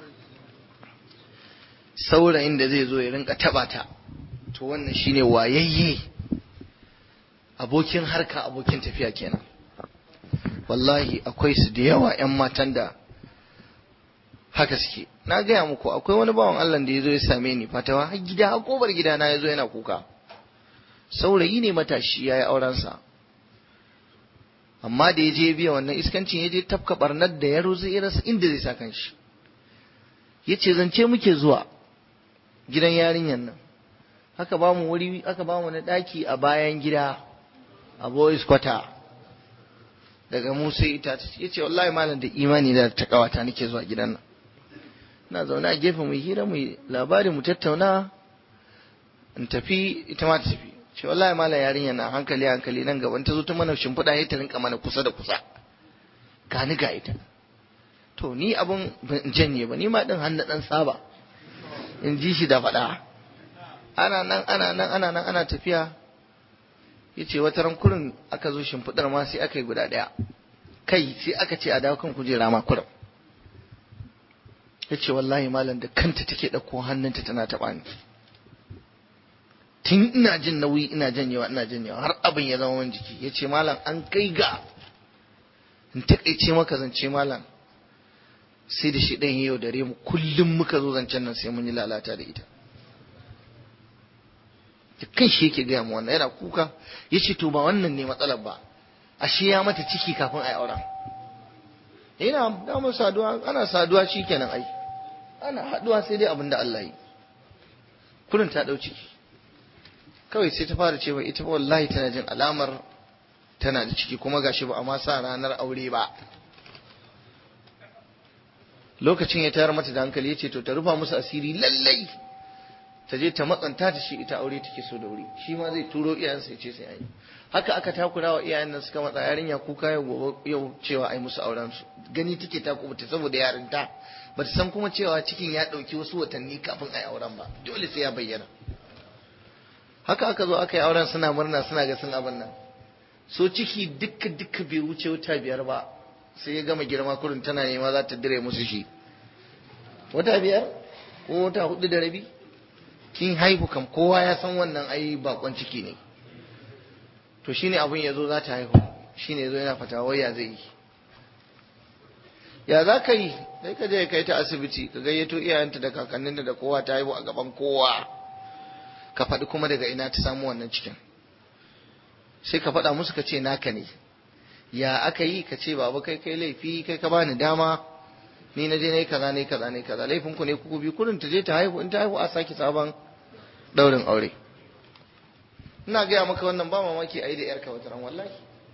saurayin da zai zo ya rinka taɓa ta to wannan shine wayayye abokin harka abokin tafiya kenan wallahi akwai su da yawa 'yan matan da haka suke na gaya muku akwai wani bawan Allah da ya zo ya same ni fatawa har gida har kobar gida na ya zo yana kuka saurayi ne matashi ya yi aurensa amma da ya je biya wannan iskancin ya je tafka barnar da ya rozo ya rasa inda zai sa kanshi ya ce zance muke zuwa gidan yarinyar nan haka ba mu wuri aka ba mu na ɗaki a bayan gida a boys quarter daga mu sai ita ya ce wallahi malam da imani da ta kawata nake zuwa gidan nan na zaune a gefe mu hira mu labari mu tattauna in tafi ita ma ta tafi ce wallahi malam yarinya na hankali hankali nan gaban ta zo ta mana shimfiɗa ya ta rinka mana kusa da kusa gani ga ita to ni abun ban janye ba ni ma din hannu dan saba in ji shi da faɗa ana nan ana nan ana nan ana tafiya yace wata ran kurin aka zo shimfiɗar ma sai aka yi guda ɗaya kai sai aka ce a dawo kan kujera ma kurin yace wallahi malam da kanta take ɗauko hannunta tana taɓa ni tun ina jin nauyi ina janyewa ina janyewa har abin ya zama wani jiki yace malam an kai ga in taƙaice maka zance malam sai da shi ɗan yau dare mu kullum muka zo zancen nan sai mun yi lalata da ita da kan shi yake gaya mu wannan yana kuka ya ce to ba wannan ne matsalar ba ashe ya mata ciki kafin a yi auren ina damar saduwa ana saduwa shi kenan ai ana haduwa sai dai abin da Allah yi kurin ta ɗau ciki kawai sai ta fara cewa ita ba wallahi tana jin alamar tana da ciki kuma gashi ba a ma sa ranar aure ba lokacin ya tayar mata da hankali ya ce to ta rufa musu asiri lallai ta je ta matsanta ta shi ita aure take so da wuri shi ma zai turo iyayensa ya ce sai an yi haka aka takura wa iyayen nan suka matsa yarinya kuka yau gobe yau cewa ai musu auren su gani take ta kubuta saboda yarinta ba ta san kuma cewa cikin ya ɗauki wasu watanni kafin ai auren ba dole sai ya bayyana haka aka zo aka yi auren suna murna suna ga sun abin nan so ciki dukka dukka bai wuce wata biyar ba sai ya gama girma kurin tana nema za ta dire musu shi wata biyar ko wata hudu da rabi kin haihu kam kowa ya san wannan ai bakon ciki ne to shine abin ya zo za ta haihu shine ya zo yana fata waya zai yi ya za ka yi sai ka je kai ta asibiti ka gayyato iyayenta da kakanninta da kowa ta haihu a gaban kowa ka faɗi kuma daga ina ta samu wannan cikin sai ka faɗa musu ka ce naka ne ya aka yi ka ce baba kai kai laifi kai ka bani dama ni na je na yi kaza ne kaza ne kaza laifin ku ne kuku bi kurin ta je ta haihu in ta haihu a sake sabon daurin aure ina gaya maka wannan ba mamaki a yi da yarka wata ran wallahi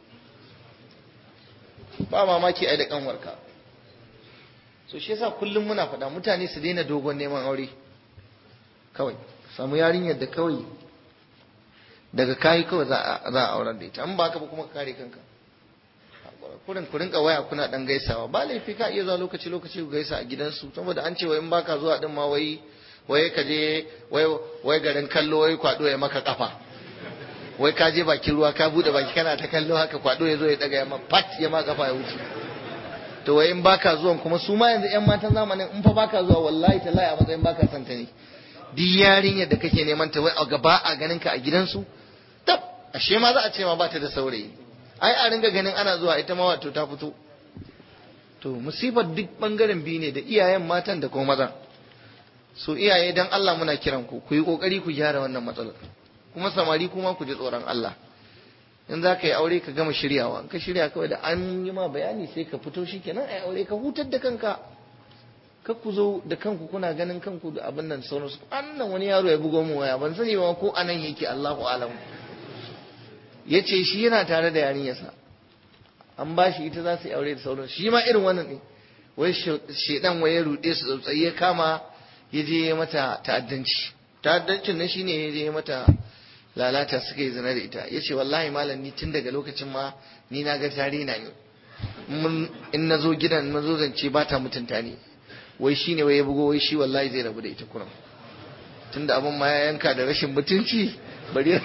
ba mamaki a yi da kanwarka so shi yasa kullum muna faɗa mutane su daina dogon neman aure kawai samu yarinyar da kawai daga kayi kawai za a auren da ita an ba ka ba kuma ka kare kanka kurin ku rinka waya kuna dan gaisawa ba laifi ka iya zuwa lokaci lokaci ku gaisa a gidansu saboda an ce wai in baka zuwa din ma wai wai ka je wai wai garin kallo wai kwado ya maka kafa wai ka je bakin ruwa ka bude baki kana ta kallo haka kwado ya zo ya daga ya ma pat ya ma kafa ya wuce to wai in baka zuwan kuma su ma yanzu yan matan zamanin in fa baka zuwa wallahi tallahi a matsayin baka son ta ne duk yarinyar da kake neman ta wai a gaba a ganin ka a gidansu tab ashe ma za a ce ma ba ta da saurayi ai a ringa ganin ana zuwa ita ma wato ta fito to musibar duk bangaren biyu ne da iyayen matan da kuma mazan so iyaye dan Allah muna kiran ku ku yi kokari ku gyara wannan matsalar kuma samari kuma ku ji tsoron Allah in za ka yi aure ka gama shiryawa in ka shirya kawai da an yi ma bayani sai ka fito shi kenan ai aure ka hutar da kanka ka ku zo da kanku kuna ganin kanku da abin nan sauransu annan wani yaro ya bugo mu waya ban sani ba ko anan yake Allahu alam ya ce shi yana tare da yarinyarsa an ba shi ita za su yi aure da sauransu shi ma irin wannan ne wai shedan wai ya ruɗe su tsautsayi ya kama ya je mata ta'addanci ta'addancin nan shine ya je mata lalata suka yi zina da ita ya ce wallahi malam ni tun daga lokacin ma ni na ga tare na ne in na zo gidan na zo zance ba ta mutunta ni wai shine wai ya bugo wai shi wallahi zai rabu da ita kuram tunda abin ma ya yanka da rashin mutunci bari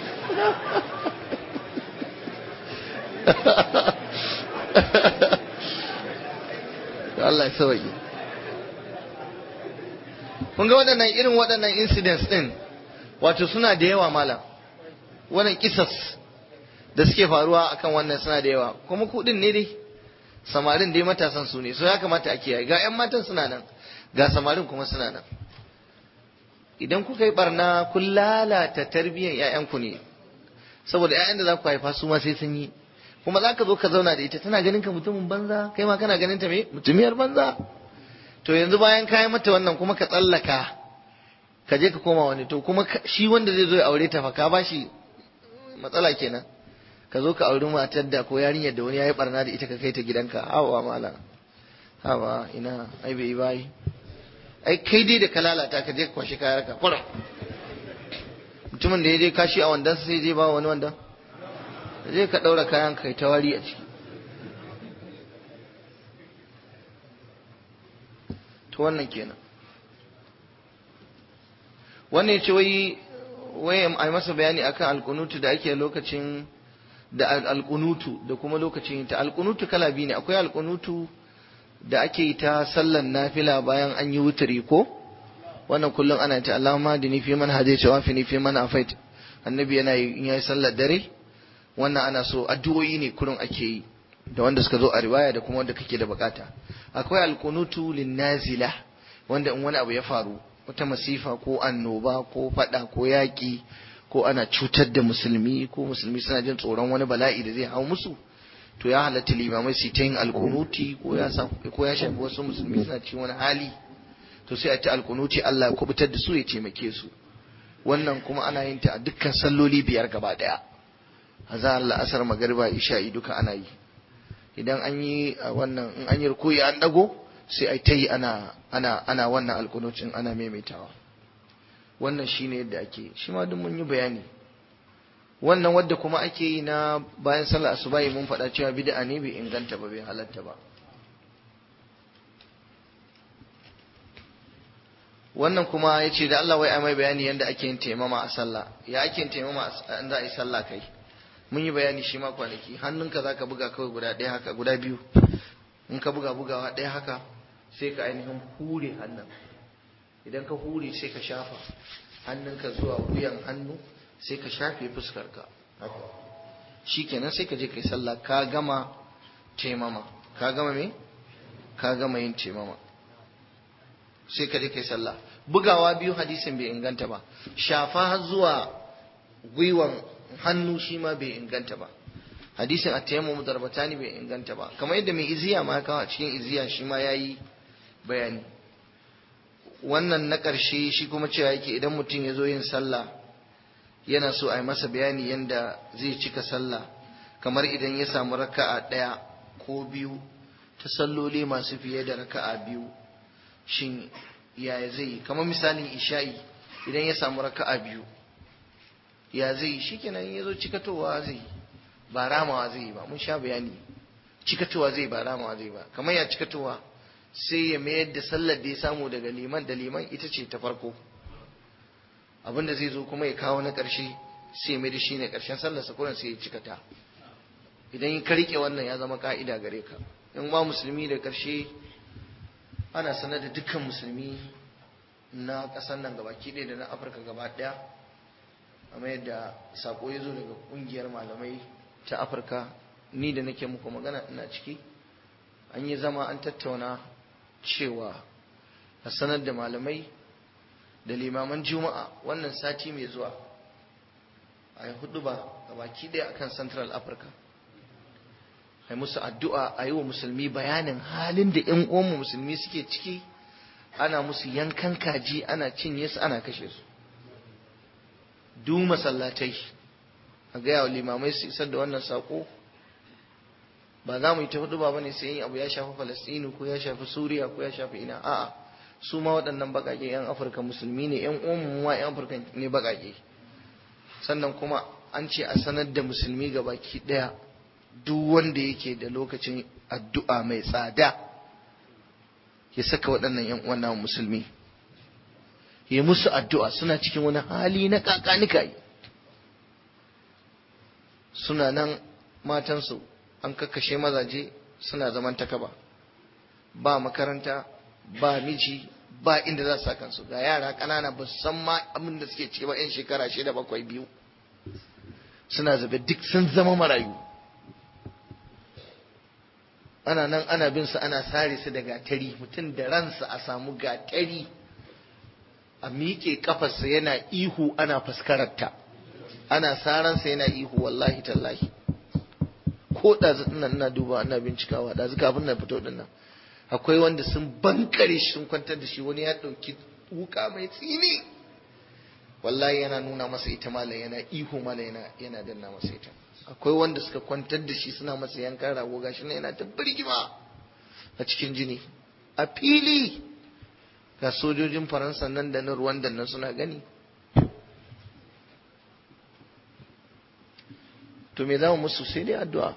Allah ya sauke kun ga waɗannan irin waɗannan incidents ɗin wato suna da yawa malam wannan kisas da suke faruwa akan wannan suna da yawa kuma kuɗin ne dai samarin dai matasan su ne so ya kamata a kiyaye ga 'yan matan suna nan ga samarin kuma suna nan idan kuka yi barna kun lalata tarbiyyar 'ya'yanku ne saboda 'ya'yan da za ku haifa su ma sai sun yi kuma za ka zo ka zauna da ita tana ganin ka mutumin banza kai ma kana ganin ta me mutumiyar banza to yanzu bayan ka yi mata wannan kuma ka tsallaka ka je ka koma wani to kuma shi wanda zai zo ya aure ta fa ka bashi matsala kenan ka zo ka auri matar da ko yarinyar da wani ya yi barna da ita ka kai ta gidanka hawa mala hawa ina ai bai bai ai kai dai da ka lalata ka je ka kwashi kayar ka kwara mutumin da ya je kashi a wandan sai je ba wani wandan zai ka ɗaura kayan kai ta wari a ciki to wannan kenan wannan ce wai wai a masa bayani akan alkunutu da ake lokacin da alkunutu da kuma lokacin ta alkunutu kala biyu ne akwai alkunutu da ake yi ta sallan nafila bayan an yi wuturi ko wannan kullum ana ta Allahumma dini fi man hadaita wa fi fi man afait annabi yana yi in yayi sallar dare wannan ana so addu'o'i ne kurin ake yi da wanda suka zo a riwaya da kuma wanda kake da bukata akwai alkunutu linnazila wanda in wani abu ya faru wata masifa ko annoba ko fada ko yaki ko ana cutar da musulmi ko musulmi suna jin tsoron wani bala'i da zai hau musu to ya halatta limamai su ta yin alkunuti ko ya ko ya shafi wasu musulmi suna cikin wani hali to sai a ta alkunuti Allah ya kubutar da su ya taimake su wannan kuma ana yin ta a dukkan salloli biyar gaba daya azhar la'asar magariba isha'i duka ana yi idan an yi wannan in an yi rukuyi an dago sai ai ta yi ana ana ana wannan alkunucin ana maimaitawa wannan shine yadda ake shi ma duk mun yi bayani wannan wadda kuma ake yi na bayan sallar asubahi mun faɗa cewa bid'a ne bai inganta ba bai halatta ba wannan kuma ya ce da Allah wai a mai bayani yadda ake yin taimama a sallah ya ake yin taimama in za a yi sallah kai mun yi bayani shi ma kwanaki hannunka za ka buga kawai guda ɗaya haka guda biyu in ka buga bugawa ɗaya haka sai ka ainihin hure hannun idan ka hure sai ka shafa hannunka zuwa wuyan hannu sai ka shafe fuskarka shi kenan sai ka je ka yi sallah ka gama taimama ka gama me ka gama yin taimama sai ka je kai sallah bugawa biyu hadisin bai inganta ba shafa zuwa gwiwan hannu shi ma bai inganta ba hadisin at-tayammum darbatani bai inganta ba kamar yadda mai iziya ma kawo a cikin iziya shi ma yayi bayani wannan na ƙarshe shi kuma cewa yake idan mutum ya zo yin sallah yana so a yi masa bayani yadda zai cika sallah kamar idan ya samu raka'a ɗaya ko biyu ta salloli masu fiye da raka'a biyu shin yaya zai yi kamar misalin isha'i idan ya samu raka'a biyu ya zai yi shikenan ya zo cikatowa zai yi ba ramawa zai yi ba mun sha bayani cikatowa zai ba ramawa zai ba kamar ya cikatowa sai ya mayar da sallar da ya samu daga liman da liman ita ce ta farko abinda zai zo kuma ya kawo na ƙarshe sai ya mai da shi ne ƙarshen sallarsa kuran sai ya cikata idan ka riƙe wannan ya zama ka'ida gare ka in ma musulmi da ƙarshe ana sanar da dukkan musulmi na ƙasar nan gabaki ɗaya da na afirka gaba ɗaya amma yadda sako ya zo daga ƙungiyar malamai ta afirka ni da nake muku magana ina ciki an yi zama an tattauna cewa a sanar da malamai da limaman juma'a wannan sati mai zuwa a yi hudu ba gabaki ɗaya akan central africa a yi musu addu'a a yi wa musulmi bayanin halin da ‘yan uwanmu musulmi suke ciki ana musu yankan kaji ana cinye su ana kashe su du masallatai a gaya wa limamai su isar da wannan saƙo ba za mu yi ta hudu ba ne sai yin abu ya shafi falastinu ko ya shafi suriya ko ya shafi ina a'a su ma waɗannan baƙaƙe 'yan afirka musulmi ne 'yan uwanmu ma 'yan afirka ne baƙaƙe sannan kuma an ce a sanar da musulmi ga baki ɗaya duk wanda yake da lokacin addu'a mai tsada ya saka waɗannan ‘yan uwan musulmi ya musu addu'a suna cikin wani hali na kakanika yi suna nan matansu an kakkashe mazaje suna zaman takaba ba makaranta ba miji ba inda za su sa kansu ga yara ƙanana ba su san ma abin da suke ce ba 'yan shekara shida bakwai biyu suna zabe duk sun zama marayu ana nan ana bin su ana sare su da gatari mutum da ransa a samu gatari a miƙe kafarsa yana ihu ana faskararta ana saransa yana ihu wallahi tallahi ko ɗazu ɗin ina duba ana bincikawa ɗazu kafin na fito ɗin nan akwai wanda sun bankare shi sun kwantar da shi wani ya ɗauki wuka mai tsini wallahi yana nuna masa ita malam yana ihu malam yana yana danna masa ita akwai wanda suka kwantar da shi suna masa yankan rago gashi nan yana ta birgima a cikin jini a fili ga sojojin faransa nan da na ruwan da nan suna gani to me za mu musu sai dai addu'a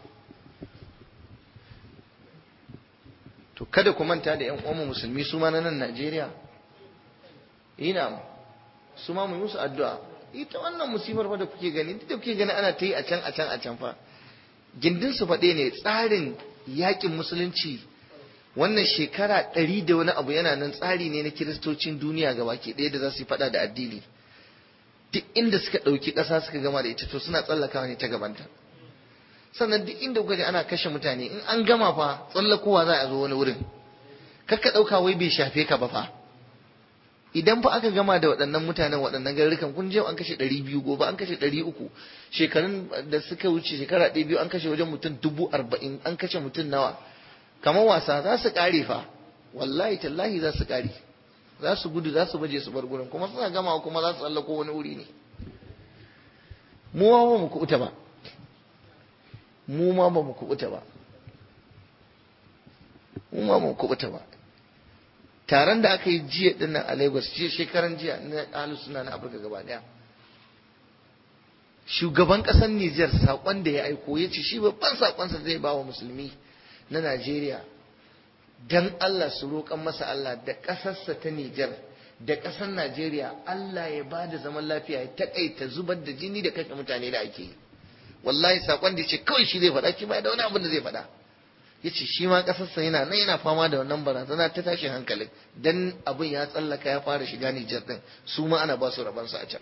to kada ku manta da yan uwanmu musulmi su ma na nan Najeriya ina su ma mu yi musu addu'a ita wannan musibar fa da kuke gani duk da kuke gani ana ta yi a can a can a can fa gindin su faɗe ne tsarin yakin musulunci wannan shekara ɗari da wani abu yana nan tsari ne na kiristocin duniya ga baki ɗaya da za su yi faɗa da addini duk inda suka ɗauki ƙasa suka gama da ita to suna tsallakawa ne ta gabanta sannan duk inda kuka ji ana kashe mutane in an gama fa tsallakowa za a zo wani wurin kakka ɗauka wai bai shafe ka ba fa idan fa aka gama da waɗannan mutanen waɗannan garurukan kun je an kashe ɗari biyu gobe an kashe ɗari uku shekarun da suka wuce shekara ɗaya biyu an kashe wajen mutum dubu arba'in an kashe mutum nawa kamar wasa za su ƙare fa wallahi tallahi za su ƙare za su gudu za su baje su bar gurin kuma suna gama kuma za su tsallako wani wuri ne mu ma ba mu kuɓuta ba mu ma ba mu kuɓuta ba mu ma ba mu kuɓuta ba taron da aka yi jiya din nan a Lagos jiya shekaran jiya na ahlus sunna na Afirka gaba daya shugaban kasar Niger sakon da ya aiko ya ce shi babban sakonsa zai ba wa musulmi na Najeriya dan Allah su roƙan masa Allah da ƙasarsa ta Niger da ƙasar Najeriya Allah ya ba da zaman lafiya ya taƙaita zubar da jini da kashe mutane da ake yi wallahi sakon da ce kawai shi zai faɗa shi ba da wani abin da zai faɗa ya ce shi ma ƙasarsa yana nan yana fama da wannan barazana ta tashin hankalin dan abin ya tsallaka ya fara shiga Nijar din su ma ana ba su rabansu a can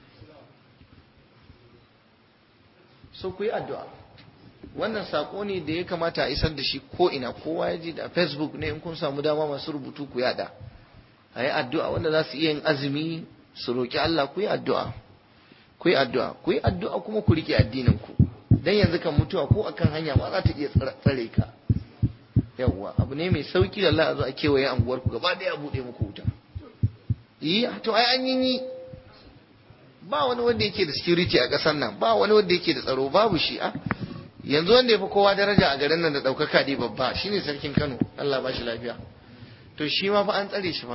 so ku yi addu'a wannan sako ne da ya kamata a isar da shi ko ina kowa ya ji da facebook ne in kun samu dama masu rubutu ku yada a yi addu'a wanda za su iya yin azumi su roƙi Allah ku yi addu'a ku yi addu'a ku yi addu'a kuma ku rike addinin ku dan yanzu kan mutuwa ko akan hanya ma za ta iya tsare ka yawwa abu ne mai sauki da Allah a zo a kewaye anguwar ku gaba ɗaya a buɗe muku wuta yi to ai an yi ba wani wanda yake da security a ƙasar nan ba wani wanda yake da tsaro babu shi a yanzu wanda ya fi kowa daraja a garin nan da ɗaukaka ne babba shine sarkin Kano Allah ba shi lafiya to shi ma fa an tsare shi fa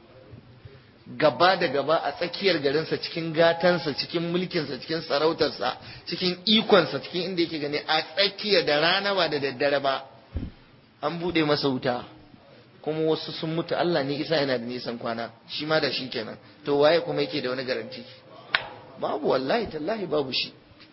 gaba da gaba a tsakiyar garinsa cikin gatansa cikin mulkinsa cikin sarautarsa cikin ikonsa cikin inda yake gani a tsakiyar da rana ba da daddare ba an buɗe masa wuta kuma wasu sun mutu Allah ne isa yana da nisan kwana shi ma da shi kenan to waye kuma yake da wani garanti babu wallahi tallahi babu shi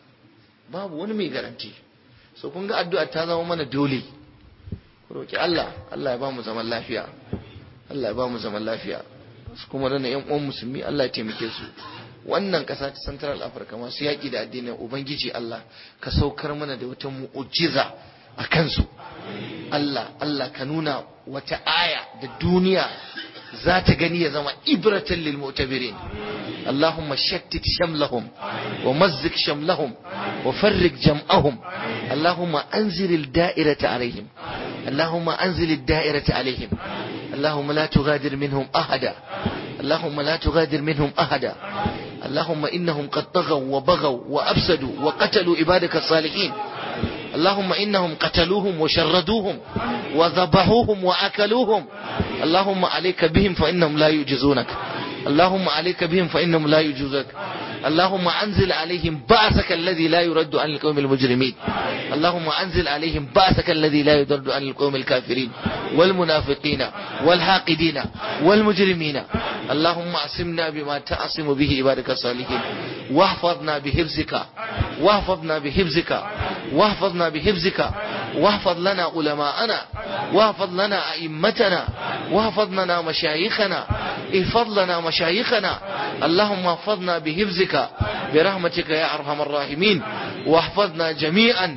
babu wani mai garanti so kun ga addu'a ta zama mana dole roki Allah Allah ya ba mu zaman lafiya Allah ya ba mu zaman lafiya su kuma rana yan uwan musulmi Allah ya taimake su wannan ƙasa ta Central Africa masu yaƙi da addinin Ubangiji Allah ka saukar mana da wata mu'ujiza a kansu Allah Allah ka nuna wata aya da duniya za ta gani ya zama ibratan lil mu'tabirin اللهم شتت شملهم ومزق شملهم وفرق جمعهم اللهم انزل الدائرة عليهم اللهم انزل الدائرة عليهم اللهم لا تغادر منهم أحدا اللهم لا تغادر منهم أحدا اللهم إنهم قد طغوا وبغوا وأفسدوا وقتلوا عبادك الصالحين اللهم إنهم قتلوهم وشردوهم وذبحوهم وأكلوهم اللهم عليك بهم فإنهم لا يجزونك اللهم عليك بهم فإنهم لا يجوزك اللهم أنزل عليهم بأسك الذي لا يرد عن القوم المجرمين اللهم أنزل عليهم بأسك الذي لا يرد عن القوم الكافرين والمنافقين والحاقدين والمجرمين اللهم أعصمنا بما تعصم به عبادك الصالحين واحفظنا بحفظك واحفظنا بحفظك واحفظنا بحفظك واحفظ لنا علماءنا واحفظ لنا أئمتنا واحفظ لنا مشايخنا احفظ لنا مشايخنا اللهم احفظنا بحفظك برحمتك يا أرحم الراحمين واحفظنا جميعا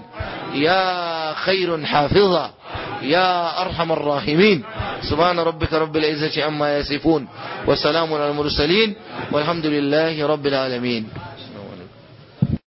يا خير حافظا يا أرحم الراحمين سبحان ربك رب العزة عما يصفون وسلام على المرسلين والحمد لله رب العالمين